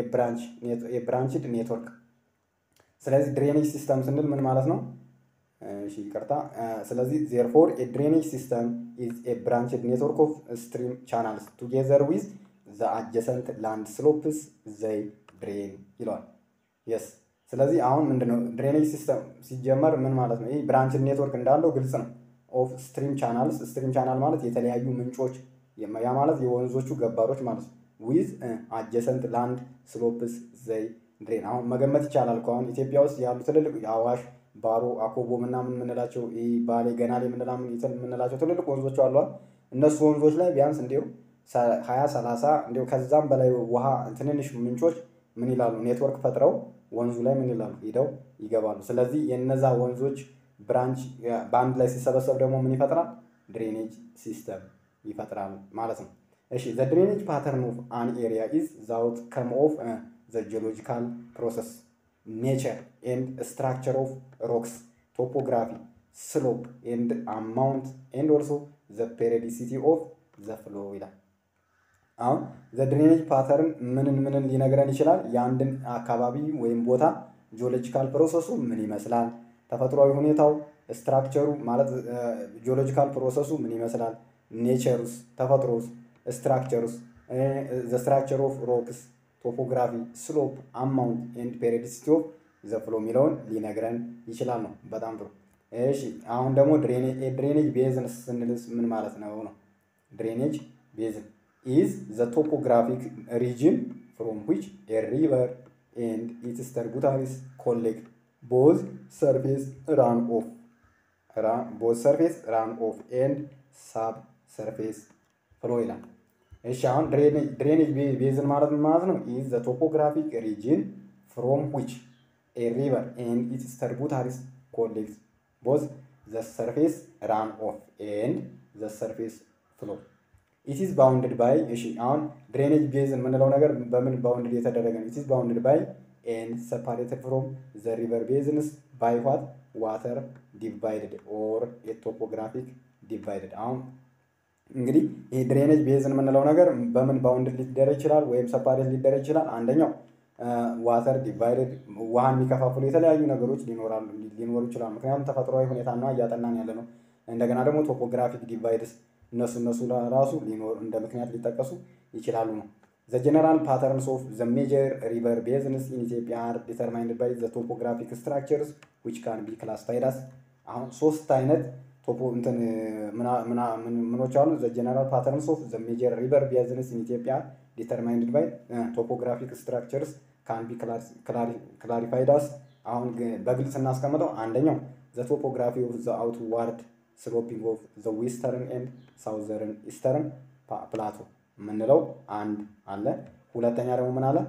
የብራንችድ ኔትወርክ። ስለዚህ ድሬኔጅ ሲስተም ስንል ምን ማለት ነው? እሺ ይቅርታ። ስለዚህ ዜርፎር የድሬኔጅ ሲስተም ኢዝ የብራንችድ ኔትወርክ ኦፍ ስትሪም ቻናልስ ቱጌዘር ዊዝ ዘ አጀሰንት ላንድ ስሎፕስ ዘይ ድሬን ይለዋል። የስ ስለዚህ አሁን ምንድነው ድሬኔጅ ሲስተም ሲጀመር ምን ማለት ነው? ይህ ብራንችድ ኔትወርክ እንዳለው ግልጽ ነው። ኦፍ ስትሪም ቻናልስ ስትሪም ቻናል ማለት የተለያዩ ምንጮች ያ ማለት የወንዞቹ ገባሮች ማለት ነው። ዊዝ አጀሰንት ላንድ ስሎፕስ ዘይ ድሬን አሁን መገመት ይቻላል እኮ አሁን ኢትዮጵያ ውስጥ ያሉ ትልልቅ የአዋሽ ባሮ፣ አኮቦ ምናምን የምንላቸው ባሌ፣ ገናሌ የምንላቸው ትልልቅ ወንዞች አሏል። እነሱ ወንዞች ላይ ቢያንስ እንዲሁ ሀያ ሰላሳ እንዲሁ ከዛም በላይ ውሃ ትንንሽ ምንጮች ምን ይላሉ ኔትወርክ ፈጥረው ወንዙ ላይ ምን ይላሉ ሂደው ይገባሉ። ስለዚህ የነዛ ወንዞች ብራንች በአንድ ላይ ሲሰበሰብ ደግሞ ምን ይፈጥራል? ድሬኔጅ ሲስተም ይፈጥራል ማለት ነው። እሺ ዘ ድሬኔጅ ፓተርን ኦፍ አን ኤሪያ ኢዝ ዘ አውትከም ኦፍ ዘ ጂኦሎጂካል ፕሮሰስ ኔቸር ኤንድ ስትራክቸር ኦፍ ሮክስ ቶፖግራፊ ስሎፕ ኤንድ አማውንት ኤንድ ኦልሶ ዘ ፔሪዲሲቲ ኦፍ ዘ ፍሎ ይላል። አሁን ዘ ድሬኔጅ ፓተርን ምንን ምንን ሊነግረን ይችላል? የአንድን አካባቢ ወይም ቦታ ጂኦሎጂካል ፕሮሰሱ ምን ይመስላል፣ ተፈጥሯዊ ሁኔታው ስትራክቸሩ ማለት ጂኦሎጂካል ፕሮሰሱ ምን ይመስላል፣ ኔቸሩስ ተፈጥሮስ፣ ስትራክቸሩስ ዘ ስትራክቸር ኦፍ ሮክስ ቶፖግራፊ ስሎፕ አማውንት ኤንድ ፔሪዲሲቲ ኦፍ ዘ ፍሎ የሚለውን ሊነግረን ይችላል ነው። በጣም ጥሩ። እሺ አሁን ደግሞ ድሬኔጅ ቤዝን ስንልስ ምን ማለት ነው ነው? ድሬኔጅ ቤዝን ኢዝ ዘ ቶፖግራፊክ ሪጅን ፍሮም ዊች ኤ ሪቨር ኤንድ ኢትስ ተርቡታሪስ ኮሌክት ቦዝ ሰርፌስ ራን ኦፍ ቦዝ ሰርፌስ ራን ኦፍ ኤንድ ሳብ ሰርፌስ ፍሎ ይላል። እሺ አሁን ድሬኔጅ ቤዝን ማለት ምን ማለት ነው? ኢዝ ዘ ቶፖግራፊክ ሪጅን ፍሮም ዊች ኤ ሪቨር ኤንድ ኢትስ ትሪቡታሪስ ኮሌክት ቦዝ ዘ ሰርፌስ ራን ኦፍ ኤንድ ዘ ሰርፌስ ፍሎ ኢትስ ባውንድድ ባይ እሺ አሁን ድሬኔጅ ቤዝን የምንለው ነገር በምን ባውንድድ የተደረገ ነው? ኢትስ ባውንድድ ባይ ኤንድ ሰፓሬትድ ፍሮም ዘ ሪቨር ቤዝንስ ባይ ዋት ዋተር ዲቫይድድ ኦር የቶፖግራፊክ ዲቫይድድ አሁን እንግዲህ ይህ ድሬኔጅ ቤዝን የምንለው ነገር በምን ባውንድድ ሊደረግ ይችላል ወይም ሰፓሬት ሊደረግ ይችላል? አንደኛው ዋተር ዲቫይድድ ውሃን የሚከፋፍሉ የተለያዩ ነገሮች ሊኖራሉ ሊኖሩ ይችላሉ። ምክንያቱም ተፈጥሯዊ ሁኔታ ነው እያጠናን ያለ ነው። እንደገና ደግሞ ቶፖግራፊክ ዲቫይድስ እነሱ እነሱ ራሱ ሊኖር እንደ ምክንያት ሊጠቀሱ ይችላሉ ነው። ዘ ጀነራል ፓተርንስ ኦፍ ዘ ሜጀር ሪቨር ቤዝንስ ኢን ኢትዮጵያ አር ዲተርማይንድ ባይ ዘ ቶፖግራፊክ ስትራክቸርስ ዊች ካን ቢ ክላሲፋይድ አስ አሁን ሶስት አይነት ቶፖ እንትን ምኖች አሉ። ዘ ጀነራል ፓተርንስ ኦፍ ዘ ሜጀር ሪቨር ቤዝንስ ኢን ኢትዮጵያ ዲተርማይንድ ባይ ቶፖግራፊክ ስትራክቸርስ ካን ቢ ክላሪፋይድ አስ አሁን በግልጽ እናስቀምጠው። አንደኛው ዘ ቶፖግራፊ ኦፍ ዘ አውትዋርድ ስሎፒንግ ኦፍ ዘ ዌስተርን ኤንድ ሳውዘርን ኢስተርን ፕላቶ የምንለው አንድ አለ። ሁለተኛ ደግሞ ምን አለ?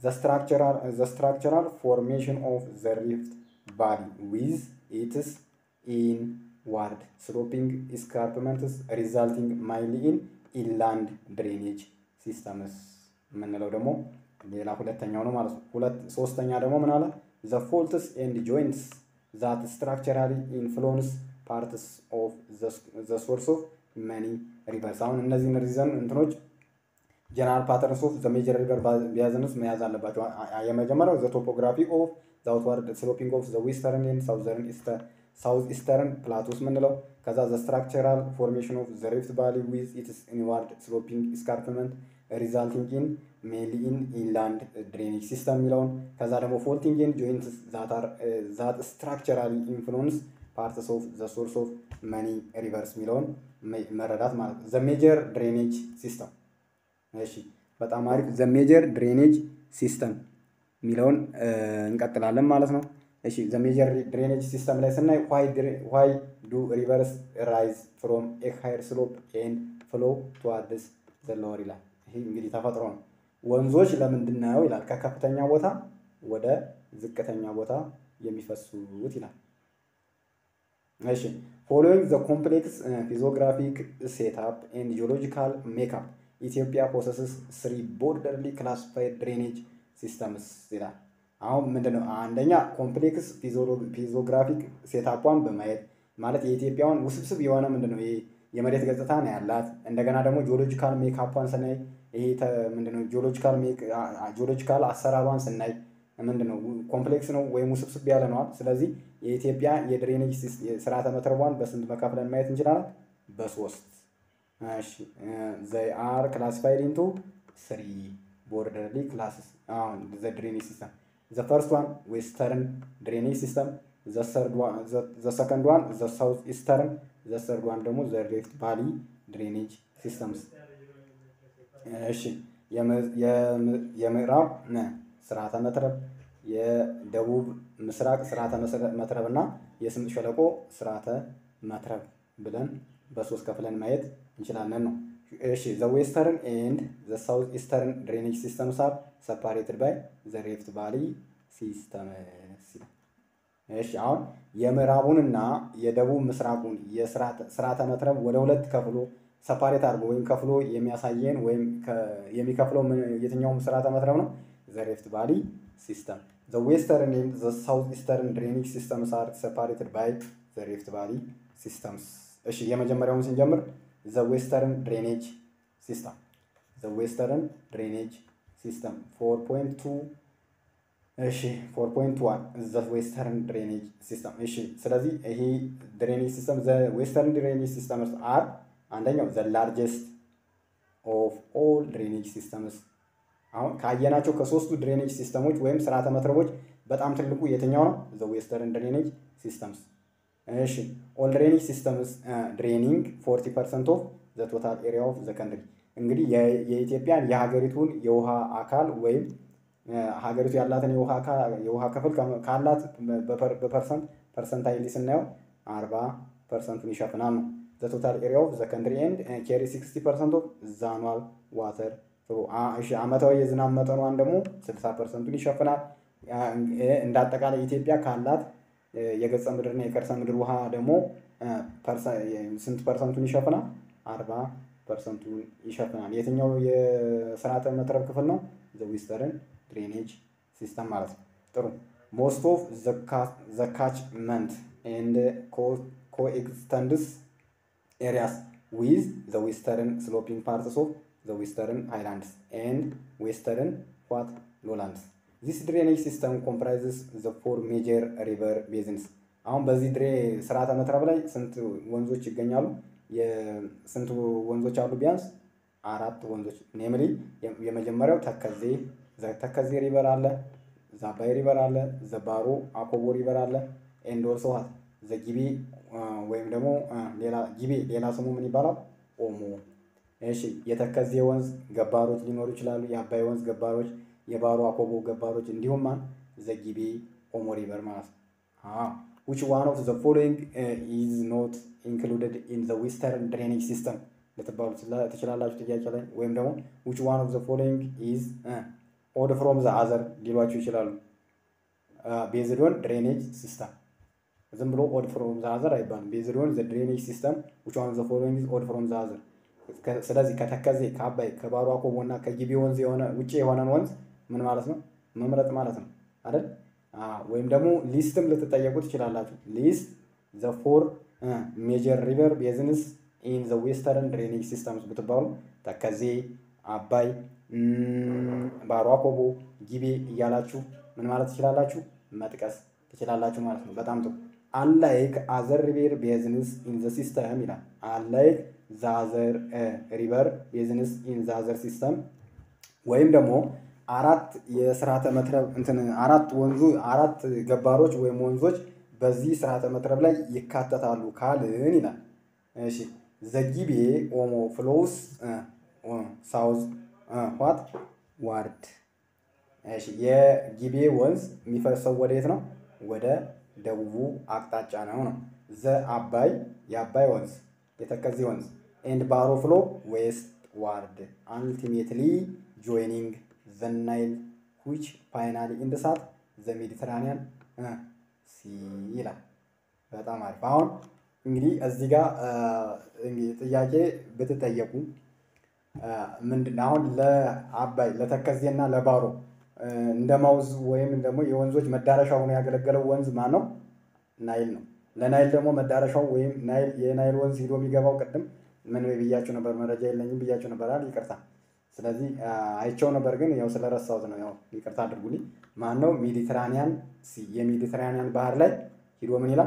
ዘ ስትራክቸራል ፎርሜሽን ኦፍ ዘ ሪፍት ቫሊ ዊዝ ኢትስ ኢን ዋርድ ስሎፒንግ ኢስካርፕመንትስ ሪዛልቲንግ ማይሊ ኢን ኢንላንድ ድሬኔጅ ሲስተምስ የምንለው ደግሞ ሌላ ሁለተኛው ነው ማለት ነው። ሁለት ሶስተኛ ደግሞ ምን አለ? ዘ ፎልትስ ኤንድ ጆይንትስ ዛት ስትራክቸራሊ ኢንፍሉንስ ፓርትስ ኦፍ ዘ ሶርስ ኦፍ መኒ ሪቨርስ። አሁን እነዚህን ሪዘን እንትኖች ጀነራል ፓተርንስ ኦፍ ዘ ሜጀር ሪቨር ቢያዝንስ መያዝ አለባቸው። የመጀመሪያው ዘ ቶፖግራፊ ኦፍ ዘ አውትዋርድ ስሎፒንግ ኦፍ ዘ ዌስተርን ኤንድ ሳውዘርን ሳውዝ ኢስተርን ፕላቶስ ምንለው። ከዛ ዘ ስትራክቸራል ፎርሜሽን ኦፍ ዘ ሪፍት ቫሊ ዊዝ ኢትስ ኢንዋርድ ስሎፒንግ ኢስካርፕመንት ሪዛልቲንግ ኢን ሜንሊ ኢን ኢንላንድ ድሬኔጅ ሲስተም የሚለውን ከዛ ደግሞ ፎልቲንግ ኤንድ ጆይንትስ ዛት ስትራክቸራሊ ኢንፍሉንስ ፓርትስ ኦፍ ዘ ሶርስ ኦፍ መኒ ሪቨርስ የሚለውን መረዳት ማለት ነው። ዘ ሜጀር ድሬኔጅ ሲስተም እሺ፣ በጣም አሪፍ። ዘ ሜጀር ድሬኔጅ ሲስተም የሚለውን እንቀጥላለን ማለት ነው። እሺ፣ ዘ ሜጀር ድሬኔጅ ሲስተም ላይ ስናይ ዋይ ዱ ሪቨርስ ራይዝ ፍሮም ኤ ሃየር ስሎፕ ኤንድ ፍሎ ቱዋርድስ ዘ ሎወር ይላል። ይህ እንግዲህ ተፈጥሮ ነው። ወንዞች ለምንድን ነው ይላል ከከፍተኛ ቦታ ወደ ዝቅተኛ ቦታ የሚፈሱት ይላል። እሺ ፎሎዊንግ ዘ ኮምፕሌክስ ፊዚዮግራፊክ ሴትአፕ ኤንድ ጂኦሎጂካል ሜክአፕ ኢትዮጵያ ፖሰስስ ስሪ ቦርደርሊ ክላሲፋይድ ድሬኔጅ ሲስተምስ ይላል። አሁን ምንድነው አንደኛ ኮምፕሌክስ ፊዚዮግራፊክ ሴትአፓን በማየት ማለት የኢትዮጵያውን ውስብስብ የሆነ ምንድነው ይሄ የመሬት ገጽታ ነው ያላት። እንደገና ደግሞ ጂኦሎጂካል ሜክአፓን ስናይ ይሄ ምንድነው ጂኦሎጂካል አሰራሯን ስናይ ምንድነው ኮምፕሌክስ ነው ወይም ውስብስብ ያለ ነዋል። ስለዚህ የኢትዮጵያ የድሬኔጅ ስርዓተ መትረቧን በስንት መካፍለን ማየት እንችላለን? በሶስት ዘይ አር ክላሲፋይድ ኢንቱ ስሪ ቦርደርሊ ክላስስ አሁን ዘ ድሬኔጅ ሲስተም ዘ ፈርስት ዋን ዌስተርን ድሬኔጅ ሲስተም ዘ ሰከንድ ዋን ዘ ሳውዝ ኢስተርን ዘ ሰርድ ዋን ደግሞ ዘ ሪፍት ቫሊ ድሬኔጅ ሲስተምስ። እሺ የምዕራብ ስርዓተ መትረብ የደቡብ ምስራቅ ስርዓተ መትረብ እና የስምጥ ሸለቆ ስርዓተ መትረብ ብለን በሶስት ከፍለን ማየት እንችላለን ነው። እሺ ዘ ዌስተርን ኤንድ ዘ ሳውዝ ኢስተርን ድሬኔጅ ሲስተምስ አር ሰፓሬትድ ባይ ዘ ሪፍት ቫሊ ሲስተም። እሺ አሁን የምዕራቡንና የደቡብ ምስራቁን የስርዓተ መትረብ ወደ ሁለት ከፍሎ ሰፓሬት አድርጎ ወይም ከፍሎ የሚያሳየን ወይም የሚከፍለው የትኛውም ስርዓተ መትረብ ነው? ዘ ሪፍት ቫሊ ሲስተም። ዘ ዌስተርን ኤንድ ዘ ሳውዝ ኢስተርን ድሬኔጅ ሲስተምስ አር ሰፓሬትድ ባይ ዘ ሪፍት ቫሊ ሲስተምስ። እሺ የመጀመሪያውን ስንጀምር ዘ ዌስተርን ድሬኔጅ ሲስተም ዘ ዌስተርን ድሬኔጅ ሲስተም ፎር ፖይንት ቱ እሺ ፎር ፖይንት ዋን ዘ ዌስተርን ድሬኔጅ ሲስተም። እሺ ስለዚህ ይሄ ድሬኔጅ ሲስተም ዘ ዌስተርን ድሬኔጅ ሲስተምስ አር አንደኛው ዘ ላርጀስት ኦፍ ኦል ድሬኔጅ ሲስተምስ አሁን ካየናቸው ከሶስቱ ድሬኔጅ ሲስተሞች ወይም ስርዓተ መትረቦች በጣም ትልቁ የትኛው ነው? ዘ ዌስተርን ድሬኔጅ ሲስተምስ። እሺ ኦል ድሬኔጅ ሲስተምስ ድሬኒንግ ፎርቲ ፐርሰንት ኦፍ ዘ ቶታል ኤሪያ ኦፍ ዘ ከንትሪ። እንግዲህ የኢትዮጵያን የሀገሪቱን የውሃ አካል ወይም ሀገሪቱ ያላትን የውሃ ክፍል ካላት በፐርሰንት ፐርሰንታይሊ ስናየው አርባ ፐርሰንቱን ይሸፍናል ነው። ዘ ቶታል ኤሪያ ኦፍ ዘ ከንትሪ ኤንድ ኬሪ ሲክስቲ ፐርሰንት ኦፍ ዘ አኑዋል ዋተር ፍሎ እሺ አመታዊ የዝናብ መጠኗን ደግሞ 60 ፐርሰንቱን ይሸፍናል። እንደ አጠቃላይ ኢትዮጵያ ካላት የገጸ ምድርና የከርሰ ምድር ውሃ ደግሞ ስንት ፐርሰንቱን ይሸፍናል? አርባ ፐርሰንቱን ይሸፍናል። የትኛው የስርዓተ መትረብ ክፍል ነው? ዘ ዌስተርን ድሬኔጅ ሲስተም ማለት ነው። ጥሩ ሞስት ኦፍ ዘ ካችመንት ኤንድ ኮኤክስተንድስ ኤሪያስ ዊዝ ዘ ዌስተርን ስሎፒንግ ፓርትስ ኦፍ ዘ ዌስተርን ሃይላንድስ ኤንድ ዌስተርን ዋት ሎላንድስ ዚስ ድሬኔጅ ሲስተም ኮምፕራይዝስ ዘ ፎር ሜጀር ሪቨር ቤዝንስ። አሁን በዚህ ድሬ ስርዓተ መትረብ ላይ ስንት ወንዞች ይገኛሉ? ስንት ወንዞች አሉ? ቢያንስ አራት ወንዞች ኔምሊ የመጀመሪያው ተከዜ ተከዜ ሪቨር አለ፣ ዛባይ ሪቨር አለ፣ ዘባሮ አኮቦ ሪቨር አለ። ኤንድ ኦልሶ ዋት ዘጊቤ ወይም ደግሞ ሌላ ጊቤ ሌላ ስሙ ምን ይባላል? ኦሞ። እሺ የተከዜ ወንዝ ገባሮች ሊኖሩ ይችላሉ። የአባይ ወንዝ ገባሮች፣ የባሮ አኮቦ ገባሮች እንዲሁም ማን ዘጊቤ ኦሞ ሪቨር ማለት ነው። ዊች ዋን ኦፍ ዘ ፎሎዊንግ ኢዝ ኖት ኢንክሉድድ ኢን ዘ ዌስተርን ድሬኔጅ ሲስተም ልትባሉ ትችላላችሁ ጥያቄ ላይ ወይም ደግሞ ዊች ዋን ኦፍ ዘ ፎሎዊንግ ኢዝ ኦድ ፍሮም ዘ አዘር ሊሏችሁ ይችላሉ። ቤዝድ ኦን ድሬኔጅ ሲስተም ዝም ብሎ ኦድ ፍሮም ዘ አዘር አይባልም። ቤዝድ ኦን ዘ ድሬኔጅ ሲስተም ዊች ዋን ኦፍ ዘ ፎሎዊንግ ኢዝ ኦድ ፍሮም ዘ አዘር። ስለዚህ ከተከዜ ከአባይ ከባሮ አኮቦ እና ከጊቤ ወንዝ የሆነ ውጭ የሆነን ወንዝ ምን ማለት ነው መምረጥ ማለት ነው አይደል? ወይም ደግሞ ሊስትም ልትጠየቁ ትችላላችሁ። ሊስት ዘ ፎር ሜጀር ሪቨር ቤዝንስ ኢን ዘ ዌስተርን ድሬኔጅ ሲስተምስ ብትባሉ ተከዜ፣ አባይ፣ ባሮ አኮቦ፣ ጊቤ እያላችሁ ምን ማለት ትችላላችሁ መጥቀስ ትችላላችሁ ማለት ነው። በጣም ጥሩ። አንላይክ አዘር ሪቨር ቤዝንስ ኢን ዘ ሲስተም ይላል። አንላይክ ዛዘር ሪቨር ቤዝንስ ኢን ዛዘር ሲስተም ወይም ደግሞ አራት የስርዓተ መትረብ እንትን አራት ወንዙ አራት ገባሮች ወይም ወንዞች በዚህ ስርዓተ መትረብ ላይ ይካተታሉ ካልን ይላል። እሺ ዘጊቤ ኦሞ ፍሎውስ ሳውዝ ዋት ዋርድ። እሺ የጊቤ ወንዝ የሚፈሰው ወደ የት ነው? ወደ ደቡቡ አቅጣጫ ነው ነው። ዘ አባይ የአባይ ወንዝ የተከዜ ወንዝ ኤንድ ባሮ ፍሎ ዌስት ዋርድ አልቲሜትሊ ጆይኒንግ ዘ ናይል ዊች ፋይናሊ ኢንድ ሳት ዘ ሜዲትራኒያን ሲ ይላል። በጣም አሪፍ። አሁን እንግዲህ እዚህ ጋር ጥያቄ ብትጠየቁ ምንድን አሁን ለአባይ ለተከዜና ለባሮ እንደ ማውዝ ወይም ደግሞ የወንዞች መዳረሻ ሆኖ ያገለገለው ወንዝ ማን ነው? ናይል ነው። ለናይል ደግሞ መዳረሻው ወይም ናይል የናይል ወንዝ ሂዶ የሚገባው ቅድም ምን ብያቸው ነበር? መረጃ የለኝም ብያቸው ነበር አይደል? ይቅርታ። ስለዚህ አይቸው ነበር ግን ያው ስለረሳሁት ነው። ያው ይቅርታ አድርጉልኝ። ማን ነው? ሜዲትራኒያን ሲ የሜዲትራኒያን ባህር ላይ ሂዶ ምን ይላል?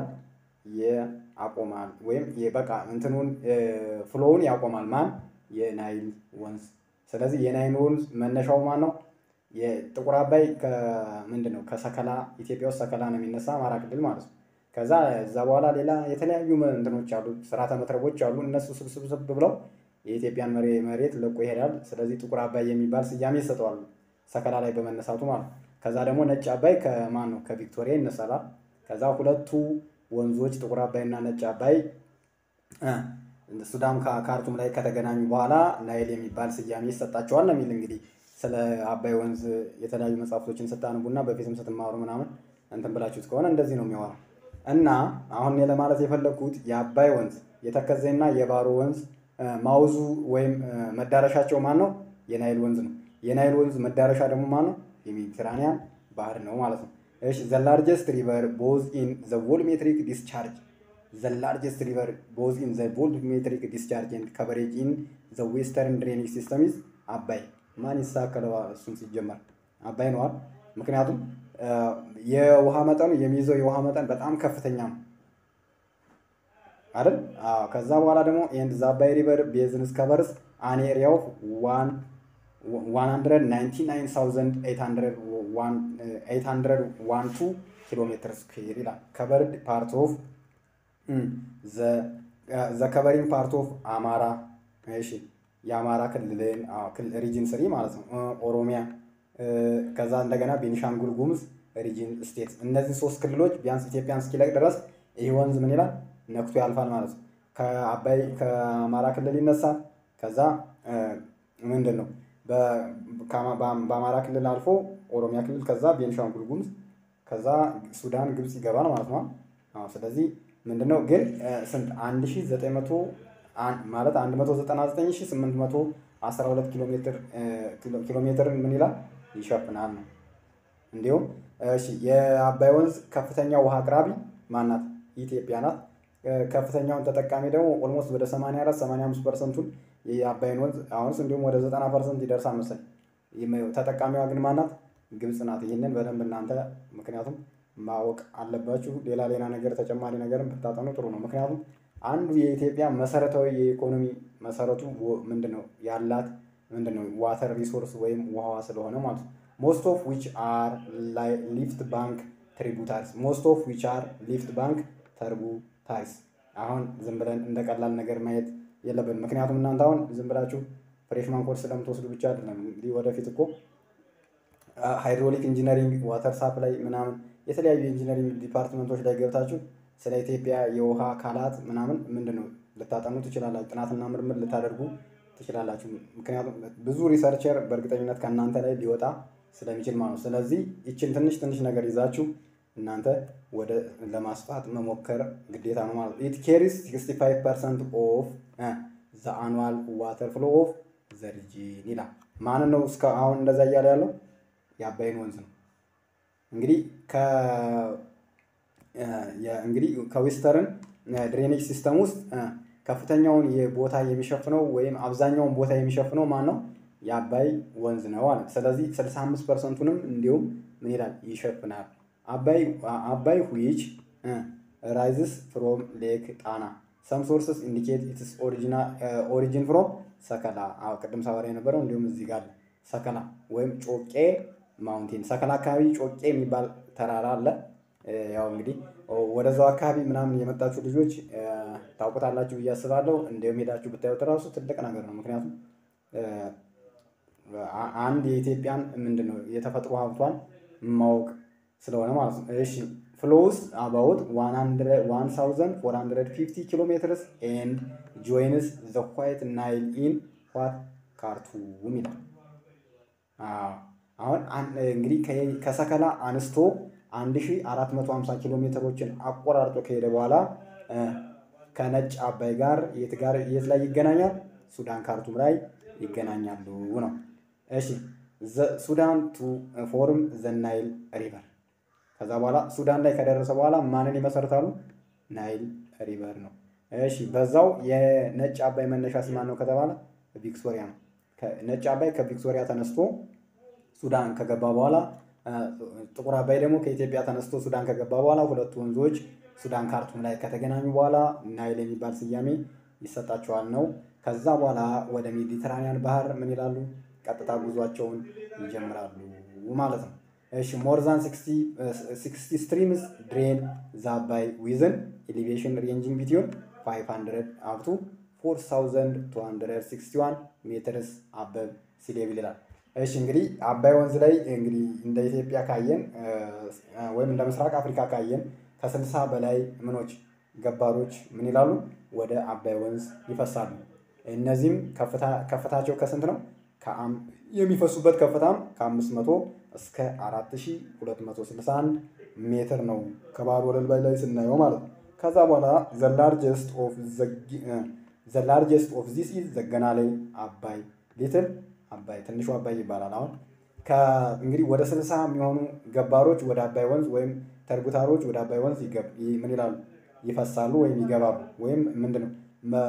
ያቆማል ወይም በቃ እንትኑን ፍሎውን ያቆማል። ማን? የናይል ወንዝ። ስለዚህ የናይል ወንዝ መነሻው ማን ነው? የጥቁር አባይ ምንድን ነው? ከሰከላ ኢትዮጵያ ውስጥ ሰከላ ነው የሚነሳ አማራ ክልል ማለት ነው። ከዛ እዛ በኋላ ሌላ የተለያዩ እንትኖች አሉ፣ ስርዓተ መትረቦች አሉ። እነሱ ስብስብስብ ብለው የኢትዮጵያን መሬት ለቆ ይሄዳል። ስለዚህ ጥቁር አባይ የሚባል ስያሜ ይሰጠዋሉ፣ ሰከላ ላይ በመነሳቱ ማለት ነው። ከዛ ደግሞ ነጭ አባይ ከማን ነው? ከቪክቶሪያ ይነሳላል። ከዛ ሁለቱ ወንዞች ጥቁር አባይ እና ነጭ አባይ ሱዳን ካርቱም ላይ ከተገናኙ በኋላ ናይል የሚባል ስያሜ ይሰጣቸዋል ነው የሚል እንግዲህ ስለ አባይ ወንዝ የተለያዩ መጽሐፍቶችን ስታነቡና በፊትም ስትማሩ ምናምን እንትን ብላችሁት ከሆነ እንደዚህ ነው የሚሆነው። እና አሁን እኔ ለማለት የፈለግኩት የአባይ ወንዝ የተከዜና የባሮ ወንዝ ማውዙ ወይም መዳረሻቸው ማን ነው? የናይል ወንዝ ነው። የናይል ወንዝ መዳረሻ ደግሞ ማን ነው? የሜዲትራኒያን ባህር ነው ማለት ነው። እሺ ዘ ላርጀስት ሪቨር ቦዝ ኢን ዘ ቮልሜትሪክ ዲስቻርጅ ዘ ላርጀስት ሪቨር ቦዝ ኢን ዘ ቮልሜትሪክ ዲስቻርጅ ኤንድ ከቨሬጅ ኢን ዘ ዌስተርን ድሬኔጅ ሲስተም ኢዝ አባይ። ማን ይሳከለዋል? እሱን ሲጀመር አባይ ነዋል። ምክንያቱም የውሃ መጠኑ የሚይዘው የውሃ መጠን በጣም ከፍተኛ ነው አይደል? አዎ። ከዛ በኋላ ደግሞ ኤንድ ዘ አባይ ሪቨር ቤዝንስ ከቨርስ አን ኤሪያ ኦፍ ዋን 199812 ኪሎ ሜትር ስኩዌር ይላል። ከቨርድ ፓርት ኦፍ ዘ ከቨሪንግ ፓርት ኦፍ አማራ እሺ፣ የአማራ ክልልን ሪጅን ስሪ ማለት ነው። ኦሮሚያ፣ ከዛ እንደገና ቤኒሻንጉል ጉሙዝ ሪጅን ስቴት። እነዚህ ሶስት ክልሎች ቢያንስ ኢትዮጵያን እስኪለቅ ድረስ ይህ ወንዝ ምን ይላል ነክቶ ያልፋል ማለት ነው። ከአባይ ከአማራ ክልል ይነሳል። ከዛ ምንድን ነው በአማራ ክልል አልፎ ኦሮሚያ ክልል ከዛ ቤንሻንጉል ጉሙዝ ከዛ ሱዳን ግብፅ ይገባል ማለት ነው። አዎ ስለዚህ ምንድነው ግን ስንት 1900 ማለት 199812 ኪሎ ሜትር ኪሎ ሜትር ምን ይላል ይሸፍናል ነው። እንዲሁም እሺ የአባይ ወንዝ ከፍተኛ ውሃ አቅራቢ ማናት? ኢትዮጵያ ናት። ከፍተኛውን ተጠቃሚ ደግሞ ኦልሞስት ወደ 84 85 ፐርሰንቱን የአባይን ወንዝ አሁንስ እንዲሁም ወደ 90 ፐርሰንት ይደርሳል መሰለኝ። ተጠቃሚዋ ግን ማናት? ግብፅ ናት። ይህንን በደንብ እናንተ ምክንያቱም ማወቅ አለባችሁ። ሌላ ሌላ ነገር ተጨማሪ ነገርን ብታጠኑ ጥሩ ነው። ምክንያቱም አንዱ የኢትዮጵያ መሰረታዊ የኢኮኖሚ መሰረቱ ምንድን ነው ያላት ምንድን ነው ዋተር ሪሶርስ ወይም ውሃዋ ስለሆነ ማለት ነው። ሞስት ኦፍ ዊች አር ሊፍት ባንክ ትሪቡታሪስ ሞስት ኦፍ ዊች አር ሊፍት ባንክ ተርቡታሪስ። አሁን ዝም ብለን እንደ ቀላል ነገር ማየት የለብን። ምክንያቱም እናንተ አሁን ዝም ብላችሁ ፍሬሽማን ኮርስ ስለምትወስዱ ብቻ አይደለም እንግዲህ ወደፊት እኮ ሃይድሮሊክ ኢንጂነሪንግ፣ ዋተር ሳፕላይ ምናምን የተለያዩ የኢንጂነሪንግ ዲፓርትመንቶች ላይ ገብታችሁ ስለ ኢትዮጵያ የውሃ አካላት ምናምን ምንድን ነው ልታጠኑ ትችላላችሁ። ጥናትና ምርምር ልታደርጉ ትችላላችሁ። ምክንያቱም ብዙ ሪሰርቸር በእርግጠኝነት ከእናንተ ላይ ሊወጣ ስለሚችል ማለት ነው። ስለዚህ ይችን ትንሽ ትንሽ ነገር ይዛችሁ እናንተ ወደ ለማስፋት መሞከር ግዴታ ነው ማለት ነው። ኢት ኬሪስ 65 ፐርሰንት ኦፍ ዘ አኑዋል ዋተር ፍሎ ኦፍ ዘ ሪጂን ይላል። ማንን ነው እስከ አሁን እንደዛ እያለ ያለው? የአባይን ወንዝ ነው። እንግዲህ እንግዲህ ከዌስተርን ድሬኔጅ ሲስተም ውስጥ ከፍተኛውን ቦታ የሚሸፍነው ወይም አብዛኛውን ቦታ የሚሸፍነው ማን ነው? የአባይ ወንዝ ነው አለ። ስለዚህ 65 ፐርሰንቱንም እንዲሁም ምን ይላል ይሸፍናል። አባይ ዊች ራይዝስ ፍሮም ሌክ ጣና ሰም ሶርስስ ኢንዲኬት ኢትስ ኦሪጂን ፍሮም ሰከላ። ቅድም ሳወራ የነበረው እንዲሁም እዚህ ጋር ሰከላ ወይም ጮቄ ማውንቴን ሰከላ አካባቢ ጮቄ የሚባል ተራራ አለ። ያው እንግዲህ ወደዛው አካባቢ ምናምን የመጣችሁ ልጆች ታውቁታላችሁ ብዬ አስባለሁ። እንዲሁም ሄዳችሁ ብታዩት እራሱ ትልቅ ነገር ነው። ምክንያቱም አንድ የኢትዮጵያን ምንድን ነው የተፈጥሮ ሀብቷን ማወቅ ስለሆነ ማለት ነው። እሺ ፍሎውስ አባውት 1450 ኪሎ ሜትርስ ኤንድ ጆይንስ ዘ ዋይት ናይል ኢን ዋት ካርቱም ይላል። አሁን እንግዲህ ከሰከላ አንስቶ 1450 ኪሎ ሜትሮችን አቆራርጦ ከሄደ በኋላ ከነጭ አባይ ጋር የት ጋር የት ላይ ይገናኛል? ሱዳን ካርቱም ላይ ይገናኛሉ ነው። እሺ ሱዳን ቱ ፎርም ዘ ናይል ሪቨር። ከዛ በኋላ ሱዳን ላይ ከደረሰ በኋላ ማንን ይመሰርታሉ? ናይል ሪቨር ነው። እሺ በዛው የነጭ አባይ መነሻ ማን ነው ከተባለ ቪክቶሪያ ነው። ነጭ አባይ ከቪክቶሪያ ተነስቶ ሱዳን ከገባ በኋላ ጥቁር አባይ ደግሞ ከኢትዮጵያ ተነስቶ ሱዳን ከገባ በኋላ ሁለቱ ወንዞች ሱዳን ካርቱም ላይ ከተገናኙ በኋላ ናይል የሚባል ስያሜ ይሰጣቸዋል ነው። ከዛ በኋላ ወደ ሜዲትራኒያን ባህር ምን ይላሉ? ቀጥታ ጉዟቸውን ይጀምራሉ ማለት ነው። እሺ ሞር ዛን ሲክስቲ ስትሪምስ ድሬን ዘ አባይ ዊዝን ኤሊቬሽን ሬንጂንግ ቢትዊን 500 አፕ ቱ 4261 ሜትርስ አበብ ሲ ሌቭል ይላል። እሺ እንግዲህ አባይ ወንዝ ላይ እንግዲህ እንደ ኢትዮጵያ ካየን ወይም እንደ ምስራቅ አፍሪካ ካየን ከስልሳ በላይ ምኖች ገባሮች ምን ይላሉ ወደ አባይ ወንዝ ይፈሳሉ። እነዚህም ከፍታቸው ከስንት ነው? የሚፈሱበት ከፍታም ከአምስት መቶ እስከ አራት ሺ ሁለት መቶ ስልሳ አንድ ሜትር ነው ከባህር ወለል ላይ ስናየው ማለት ነው። ከዛ በኋላ ዘ ላርጀስት ኦፍ ዚስ ኢዝ ዘገናሌ አባይ ሊትል አባይ ትንሹ አባይ ይባላል። አሁን እንግዲህ ወደ ስልሳ የሚሆኑ ገባሮች ወደ አባይ ወንዝ ወይም ተርቡታሮች ወደ አባይ ወንዝ ምን ይላሉ ይፈሳሉ ወይም ይገባሉ። ወይም ምንድን ነው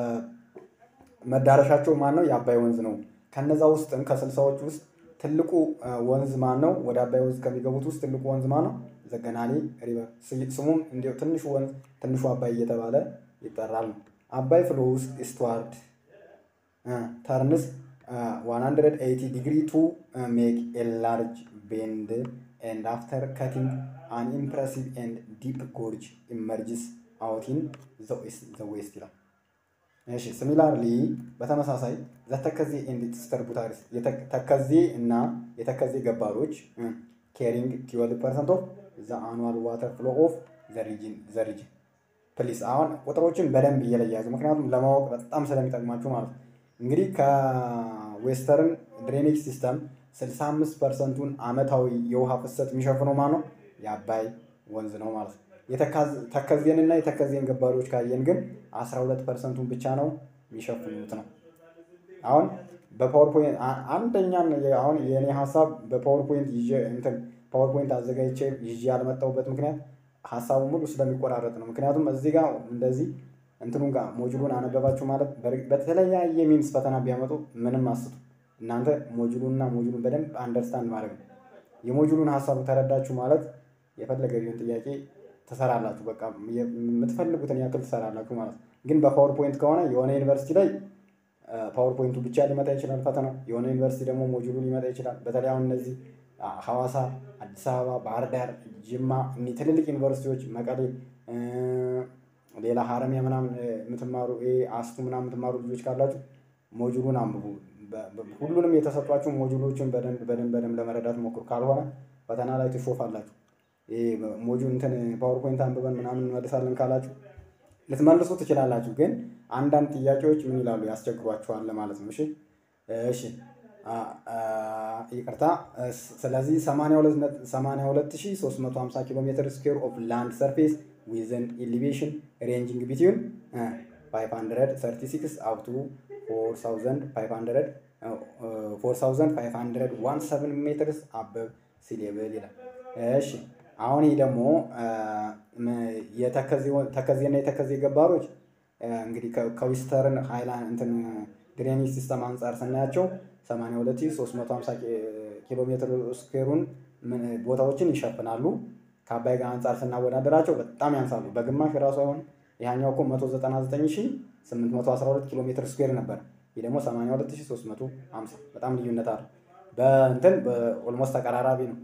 መዳረሻቸው ማን ነው? የአባይ ወንዝ ነው። ከነዛ ውስጥም ከስልሳዎች ውስጥ ትልቁ ወንዝ ማን ነው? ወደ አባይ ወንዝ ከሚገቡት ውስጥ ትልቁ ወንዝ ማን ነው? ዘገናሌ ሪቨር። ስሙም እንዲሁ ትንሹ ወንዝ ትንሹ አባይ እየተባለ ይጠራል ነው። አባይ ፍሎውስ ኢስትዋርድ ተርንስ 180 ዲግሪ ቱ ሜክ ኤ ላርጅ ቤንድ ኤንድ አፍተር ካቲንግ አን ኢምፕሬሲቭ ኤንድ ዲፕ ጎርጅ ኢመርጅስ አውቲን ዘ ዌስት ይላል። እሺ ሲሚላርሊ በተመሳሳይ ዘተከዜ ኤንድ ተርቡታሪስ ተከዜ እና የተከዜ ገባሮች ኬሪንግ ትዌልቭ ፐርሰንት ኦፍ ዘ አኑዋል ዋተር ፍሎ ኦፍ ዘ ሪጅን ዘ ሪጅን ፕሊስ። አሁን ቁጥሮችን በደንብ እየለያችሁ ምክንያቱም ለማወቅ በጣም ስለሚጠቅማችሁ ማለት ነው። እንግዲህ ዌስተርን ድሬኔጅ ሲስተም 65 ፐርሰንቱን አመታዊ የውሃ ፍሰት የሚሸፍነው ማን ነው? የአባይ ወንዝ ነው ማለት ነው። ተከዜንና የተከዜን ገባሪዎች ካየን ግን 12 ፐርሰንቱን ብቻ ነው የሚሸፍኑት ነው። አሁን በፓወርፖይንት አንደኛን አሁን የእኔ ሀሳብ በፓወርፖይንት ይዤ እንትን ፓወርፖይንት አዘጋጅቼ ይዤ ያልመጣሁበት ምክንያት ሀሳቡ ሙሉ ስለሚቆራረጥ ነው። ምክንያቱም እዚህ ጋር እንደዚህ እንትኑን ጋር ሞጁሉን አነበባችሁ ማለት በተለያየ ሚንስ ፈተና ቢያመጡ ምንም አስቱ እናንተ ሞጁሉንና ሞጁሉን በደንብ አንደርስታንድ ማድረግ ነው። የሞጁሉን ሀሳቡ ተረዳችሁ ማለት የፈለገ ቢሆን ጥያቄ ትሰራላችሁ። በቃ የምትፈልጉትን ያክል ትሰራላችሁ ማለት ነው። ግን በፓወርፖይንት ከሆነ የሆነ ዩኒቨርሲቲ ላይ ፓወርፖይንቱ ብቻ ሊመጣ ይችላል ፈተናው። የሆነ ዩኒቨርሲቲ ደግሞ ሞጁሉ ሊመጣ ይችላል። በተለይ አሁን እነዚህ ሐዋሳ፣ አዲስ አበባ፣ ባህር ዳር፣ ጅማ እኒህ ትልልቅ ዩኒቨርሲቲዎች መቀሌ፣ ሌላ ሀረሚያ ምናምን የምትማሩ አስቱ ምናምን የምትማሩ ልጆች ካላችሁ ሞጁሉን አንብቡ። ሁሉንም የተሰጧችሁ ሞጁሎችን በደንብ በደንብ በደንብ ለመረዳት ሞክሩ። ካልሆነ ፈተና ላይ ትሾፋላችሁ። ሞጁል እንትን ፓወርፖይንት አንብበን ምናምን እንመልሳለን ካላችሁ ልትመልሱ ትችላላችሁ። ግን አንዳንድ ጥያቄዎች ምን ይላሉ ያስቸግሯችኋል ማለት ነው። እሺ እሺ ይቅርታ። ስለዚህ 82350 ኪሎ ሜትር ስኩዌር ኦፍ ላንድ ሰርፌስ ዊዝን ኢሊቬሽን ሬንጂንግ ቢትዊን 536 አፕ ቱ 4517 ሜትርስ አበብ ሲሌብል ይላል። እሺ አሁን ይህ ደግሞ ተከዜና የተከዜ ገባሮች እንግዲህ ከዊስተርን ሃይላንድ እንትን ድሬኔጅ ሲስተም አንጻር ስናያቸው 82350 ኪሎ ሜትር ስኩዌሩን ቦታዎችን ይሸፍናሉ። ከአባይ ጋር አንጻር ስናወዳደራቸው በጣም ያንሳሉ። በግማሽ ራሱ አሁን ይሄኛው እኮ 199812 ኪሎ ሜትር ስኩዌር ነበር። ይህ ደግሞ 82350 በጣም ልዩነት አለ። በእንትን በኦልሞስት ተቀራራቢ ነው።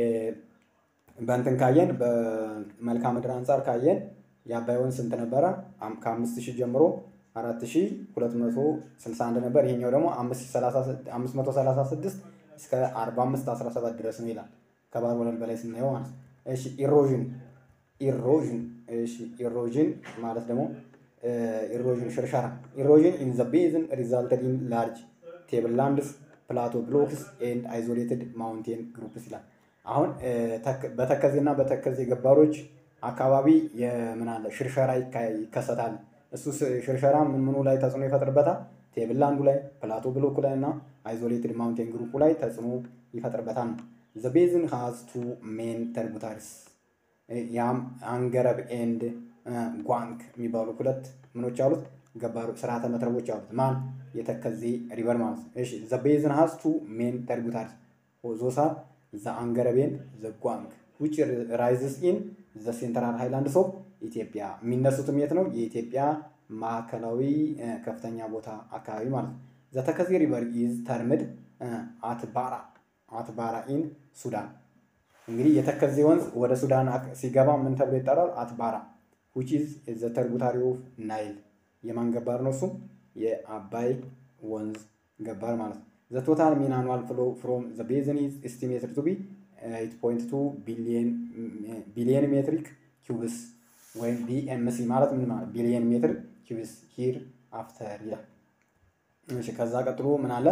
በእንትን ካየን በመልክዓ ምድር አንጻር ካየን የአባይ ወንዝ ስንት ነበረ? ከአምስት ሺህ ጀምሮ አራት ሺህ ሁለት መቶ ስልሳ አንድ ነበር። ይሄኛው ደግሞ አምስት መቶ ሰላሳ ስድስት እስከ አርባ አምስት አስራ ሰባት ድረስ ነው ይላል። ከባህር ወለል በላይ ስናየው ማለት ነው። እሺ ኢሮዥን ኢሮዥን እሺ ኢሮዥን ማለት ደግሞ ኢሮዥን ሽርሸራ ኢሮዥን ኢን ዘ ቤዝን ሪዛልትድ ኢን ላርጅ ቴብል ላንድስ ፕላቶ ብሎክስ ኤንድ አይዞሌትድ ማውንቴን ግሩፕስ ይላል። አሁን በተከዜና በተከዜ ገባሮች አካባቢ የምን አለ ሽርሸራ ይከሰታል። እሱ ሽርሸራ ምን ምኑ ላይ ተጽዕኖ ይፈጥርበታል? ቴብል ላንዱ ላይ፣ ፕላቶ ብሎኩ ላይ እና አይዞሌትድ ማውንቴን ግሩፑ ላይ ተጽዕኖ ይፈጥርበታል ነው። ዘ ቤዝን ሃዝ ቱ ሜን ተርቡታሪስ ያም አንገረብ ኤንድ ጓንክ የሚባሉ ሁለት ምኖች አሉት ገባሩ ስርዓተ መትረቦች አሉት። ማን የተከዜ ሪቨር ማለት ነው። እሺ ዘ ቤዝን ሃዝ ቱ ሜን ተርቡታሪስ ዞሳ ዘ አንገረቤን ዘ ጓንክ ዊች ራይዝስ ኢን ዘ ሴንትራል ሃይላንድስ ኦፍ ኢትዮጵያ የሚነሱትም የት ነው? የኢትዮጵያ ማዕከላዊ ከፍተኛ ቦታ አካባቢ ማለት ነው። ዘ ተከዜ ሪቨር ኢዝ ተርምድ አትባራ አትባራ ኢን ሱዳን። እንግዲህ የተከዜ ወንዝ ወደ ሱዳን ሲገባ ምን ተብሎ ይጠራል? አትባራ ዊች ኢዝ ዘ ተርቡታሪ ኦፍ ናይል። የማን ገባር ነው? እሱም የአባይ ወንዝ ገባር ማለት ነው። ዘ ቶታል ሚን አኑዋል ፍሎ ፍሮም ዘ ቤዝን ኢዝ ኤስቲሜትድ ቱ ቢ 8.2 ቢሊየን ሜትሪክ ኪዩብስ ወይም ቢኤምሲ ማለት ምን ማለት ቢሊየን ሜትር ኪዩብስ ሂር አፍተር ይላል። እሺ ከዛ ቀጥሎ ምን አለ?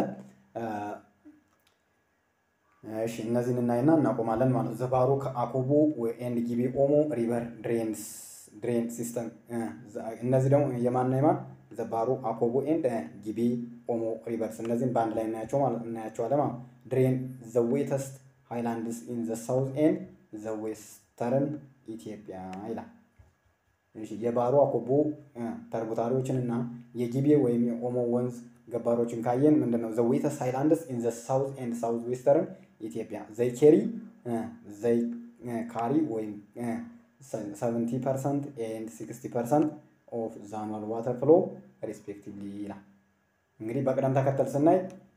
እሺ እነዚህን እናይና እናቆማለን ማለት ዘባሮ አኮቦ ኤንድ ጊቤ ኦሞ ሪቨር ድሬንስ ድሬን ሲስተም እነዚህ ደግሞ የማንና የማን ዘባሮ አኮቦ ኤንድ ጊቤ ኦሞ ሪቨርስ እነዚህን በአንድ ላይ እናያቸው ማለት እናያቸዋለን ማለት ድሬን ዘ ዌተስት ሃይላንድስ ኢን ዘ ሳውዝ ኤንድ ዘ ዌስተርን ኢትዮጵያ ይላል። የባሮ አኮቦ ተርቡታሪዎችን እና የጊቤ ወይም የኦሞ ወንዝ ገባሮችን ካየን ምንድን ነው ዘ ዌተስት ሃይላንድስ ኢን ዘ ሳውዝ ኤንድ ሳውዝ ዌስተርን ኢትዮጵያ ዘይ ኬሪ ዘይ ካሪ ወይም ሰቨንቲ ፐርሰንት ኤንድ ሲክስቲ ፐርሰንት ኦፍ ዘ አኑዋል ዋተር ፍሎ ሪስፔክቲቭሊ ይላል። እንግዲህ በቅደም ተከተል ስናይ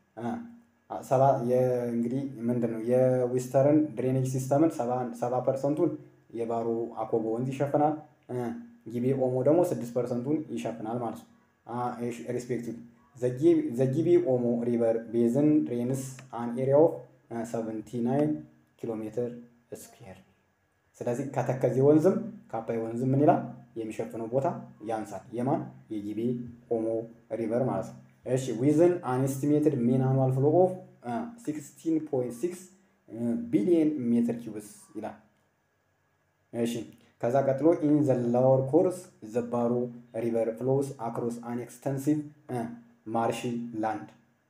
እንግዲህ ምንድን ነው የዊስተርን ድሬኔጅ ሲስተምን ሰባ ፐርሰንቱን የባሮ አኮቦ ወንዝ ይሸፍናል። ጊቤ ኦሞ ደግሞ ስድስት ፐርሰንቱን ይሸፍናል ማለት ነው ሪስፔክቲቭ ዘጊቤ ኦሞ ሪቨር ቤዝን ድሬንስ አን ኤሪያ ኦፍ 79 ኪሎ ሜትር ስኩዌር። ስለዚህ ከተከዜ ወንዝም ከአባይ ወንዝም ምን ይላል የሚሸፍነው ቦታ ያንሳል። የማን የጊቤ ኦሞ ሪቨር ማለት ነው። እሺ ዊዝን አን ኤስቲሜትድ ሜን አኑዋል ፍሎ ኦፍ 16.6 ቢሊየን ሜትር ኪዩብስ ይላል። እሺ ከዛ ቀጥሎ ኢን ዘ ላወር ኮርስ ዘ ባሮ ሪቨር ፍሎስ አክሮስ አን ኤክስተንሲቭ ማርሺ ላንድ።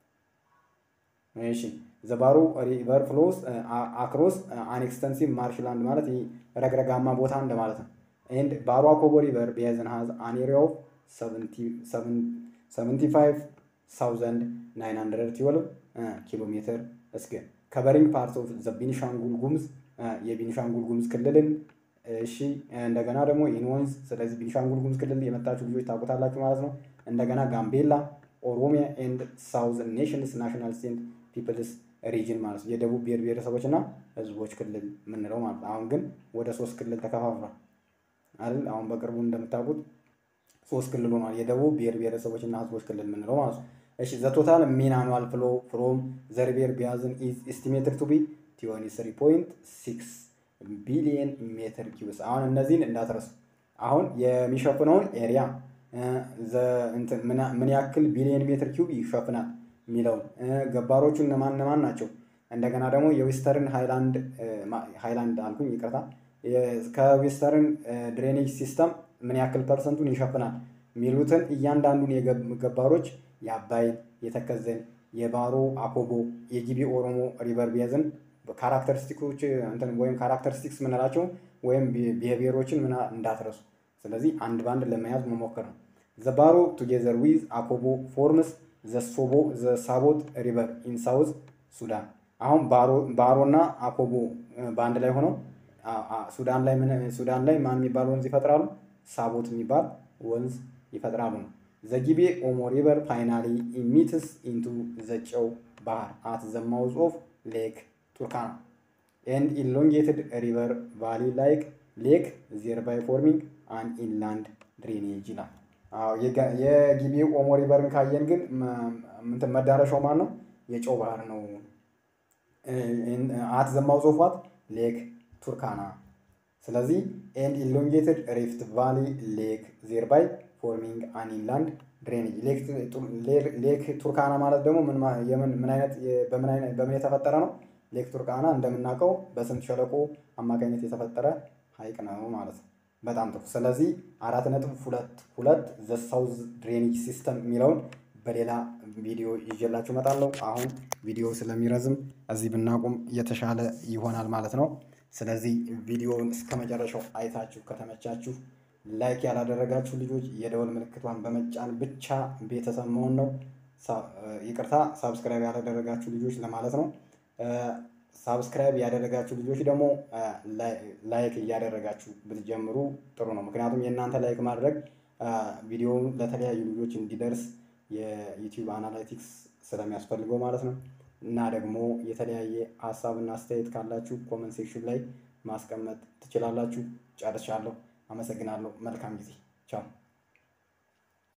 እሺ ዘ ባሮ ሪቨር ፍሎስ አክሮስ አን ኤክስተንሲቭ ማርሽ ላንድ ማለት ይህ ረግረጋማ ቦታ እንደማለት ነው። ኤንድ ባሮ አኮቦ ሪቨር ቤዝን ሃዝ አን ኤሪያ ኦፍ 75912 ኪሎ ሜትር እስከ ከቨሪንግ ፓርት ኦፍ ዘ ቢኒሻንጉል ጉሙዝ የቢኒሻንጉል ጉሙዝ ክልልን እሺ እንደገና ደግሞ ኢንወንዝ ስለዚህ ቢኒሻንጉል ጉሙዝ ክልል የመጣችሁ ልጆች ታውቁታላችሁ ማለት ነው። እንደገና ጋምቤላ፣ ኦሮሚያ ኤንድ ሳውዝ ኔሽንስ ናሽናል ስቴት ፒፕልስ ሪጅን ማለት ነው። የደቡብ ብሔር ብሔረሰቦች እና ህዝቦች ክልል የምንለው ማለት ነው። አሁን ግን ወደ ሶስት ክልል ተከፋፍሏል አይደል? አሁን በቅርቡ እንደምታውቁት ሶስት ክልል ሆኗል። የደቡብ ብሔር ብሔረሰቦች እና ህዝቦች ክልል የምንለው ማለት ነው። እሺ ዘ ቶታል ሚን አኑዋል ፍሎ ፍሮም ዘ ሪቨር ቢያዝን ኢዝ ኤስቲሜትድ ቱ ቢ ትዌንቲ ስሪ ፖይንት ሲክስ ቢሊየን ሜትር ኪዩብስ። አሁን እነዚህን እንዳትረሱ። አሁን የሚሸፍነውን ኤሪያ ምን ያክል ቢሊየን ሜትር ኪዩብ ይሸፍናል የሚለውን ገባሮቹ እነማን እነማን ናቸው፣ እንደገና ደግሞ የዌስተርን ሃይላንድ ሃይላንድ አልኩኝ ይቅርታ፣ ከዌስተርን ድሬኔጅ ሲስተም ምን ያክል ፐርሰንቱን ይሸፍናል የሚሉትን እያንዳንዱን ገባሮች የአባይን፣ የተከዘን፣ የባሮ አኮቦ፣ የጊቤ ኦሮሞ ሪቨር ቤዝን ካራክተሪስቲኮች ወይም ካራክተሪስቲክስ ምንላቸው ወይም ብሔሮችን ምና እንዳትረሱ። ስለዚህ አንድ በአንድ ለመያዝ መሞከር ነው። ዘባሮ ቱጌዘር ዊዝ አኮቦ ፎርምስ ዘሶቦ ዘሳቦት ሪቨር ኢን ሳውዝ ሱዳን። አሁን ባሮ እና አኮቦ በአንድ ላይ ሆነው ሱዳን ላይ ሱዳን ላይ ማን የሚባል ወንዝ ይፈጥራሉ? ሳቦት የሚባል ወንዝ ይፈጥራሉ ነው። ዘጊቤ ኦሞ ሪቨር ፋይናሊ ኢሚትስ ኢንቱ ዘጨው ባህር አት ዘ ማውዝ ኦፍ ሌክ ቱርካና ኤንድ ኢሎንጌትድ ሪቨር ቫሊ ላይክ ሌክ ዜርባይ ፎርሚንግ አን ኢንላንድ ድሬኔጅ ይላል። የጊቤ ኦሞ ሪቨርን ካየን ግን እንትን መዳረሻው ማን ነው? የጨው ባህር ነው። አት ዘ ማውዝ ኦፍ ዋት ሌክ ቱርካና። ስለዚህ ኤንድ ኢሎንጌትድ ሪፍት ቫሊ ሌክ ዜርባይ ፎርሚንግ አን ኢንላንድ ድሬኔጅ ሌክ ቱርካና ማለት ደግሞ ምን አይነት በምን የተፈጠረ ነው? ሌክ ቱርካና እንደምናውቀው በስምጥ ሸለቆ አማካኝነት የተፈጠረ ሀይቅ ነው ማለት ነው። በጣም ጥሩ። ስለዚህ አራት ነጥብ ሁለት ሁለት ዘ ሳውዝ ድሬኔጅ ሲስተም የሚለውን በሌላ ቪዲዮ ይዤላችሁ እመጣለሁ። አሁን ቪዲዮ ስለሚረዝም እዚህ ብናቁም የተሻለ ይሆናል ማለት ነው። ስለዚህ ቪዲዮውን እስከ መጨረሻው አይታችሁ ከተመቻችሁ ላይክ ያላደረጋችሁ ልጆች የደወል ምልክቷን በመጫን ብቻ ቤተሰብ መሆን ነው። ይቅርታ ሳብስክራይብ ያላደረጋችሁ ልጆች ለማለት ነው። ሳብስክራይብ ያደረጋችሁ ልጆች ደግሞ ላይክ እያደረጋችሁ ብትጀምሩ ጥሩ ነው። ምክንያቱም የእናንተ ላይክ ማድረግ ቪዲዮውን ለተለያዩ ልጆች እንዲደርስ የዩቲዩብ አናላይቲክስ ስለሚያስፈልገው ማለት ነው። እና ደግሞ የተለያየ ሀሳብና አስተያየት ካላችሁ ኮመንት ሴክሽን ላይ ማስቀመጥ ትችላላችሁ። ጨርሻለሁ። አመሰግናለሁ። መልካም ጊዜ። ቻው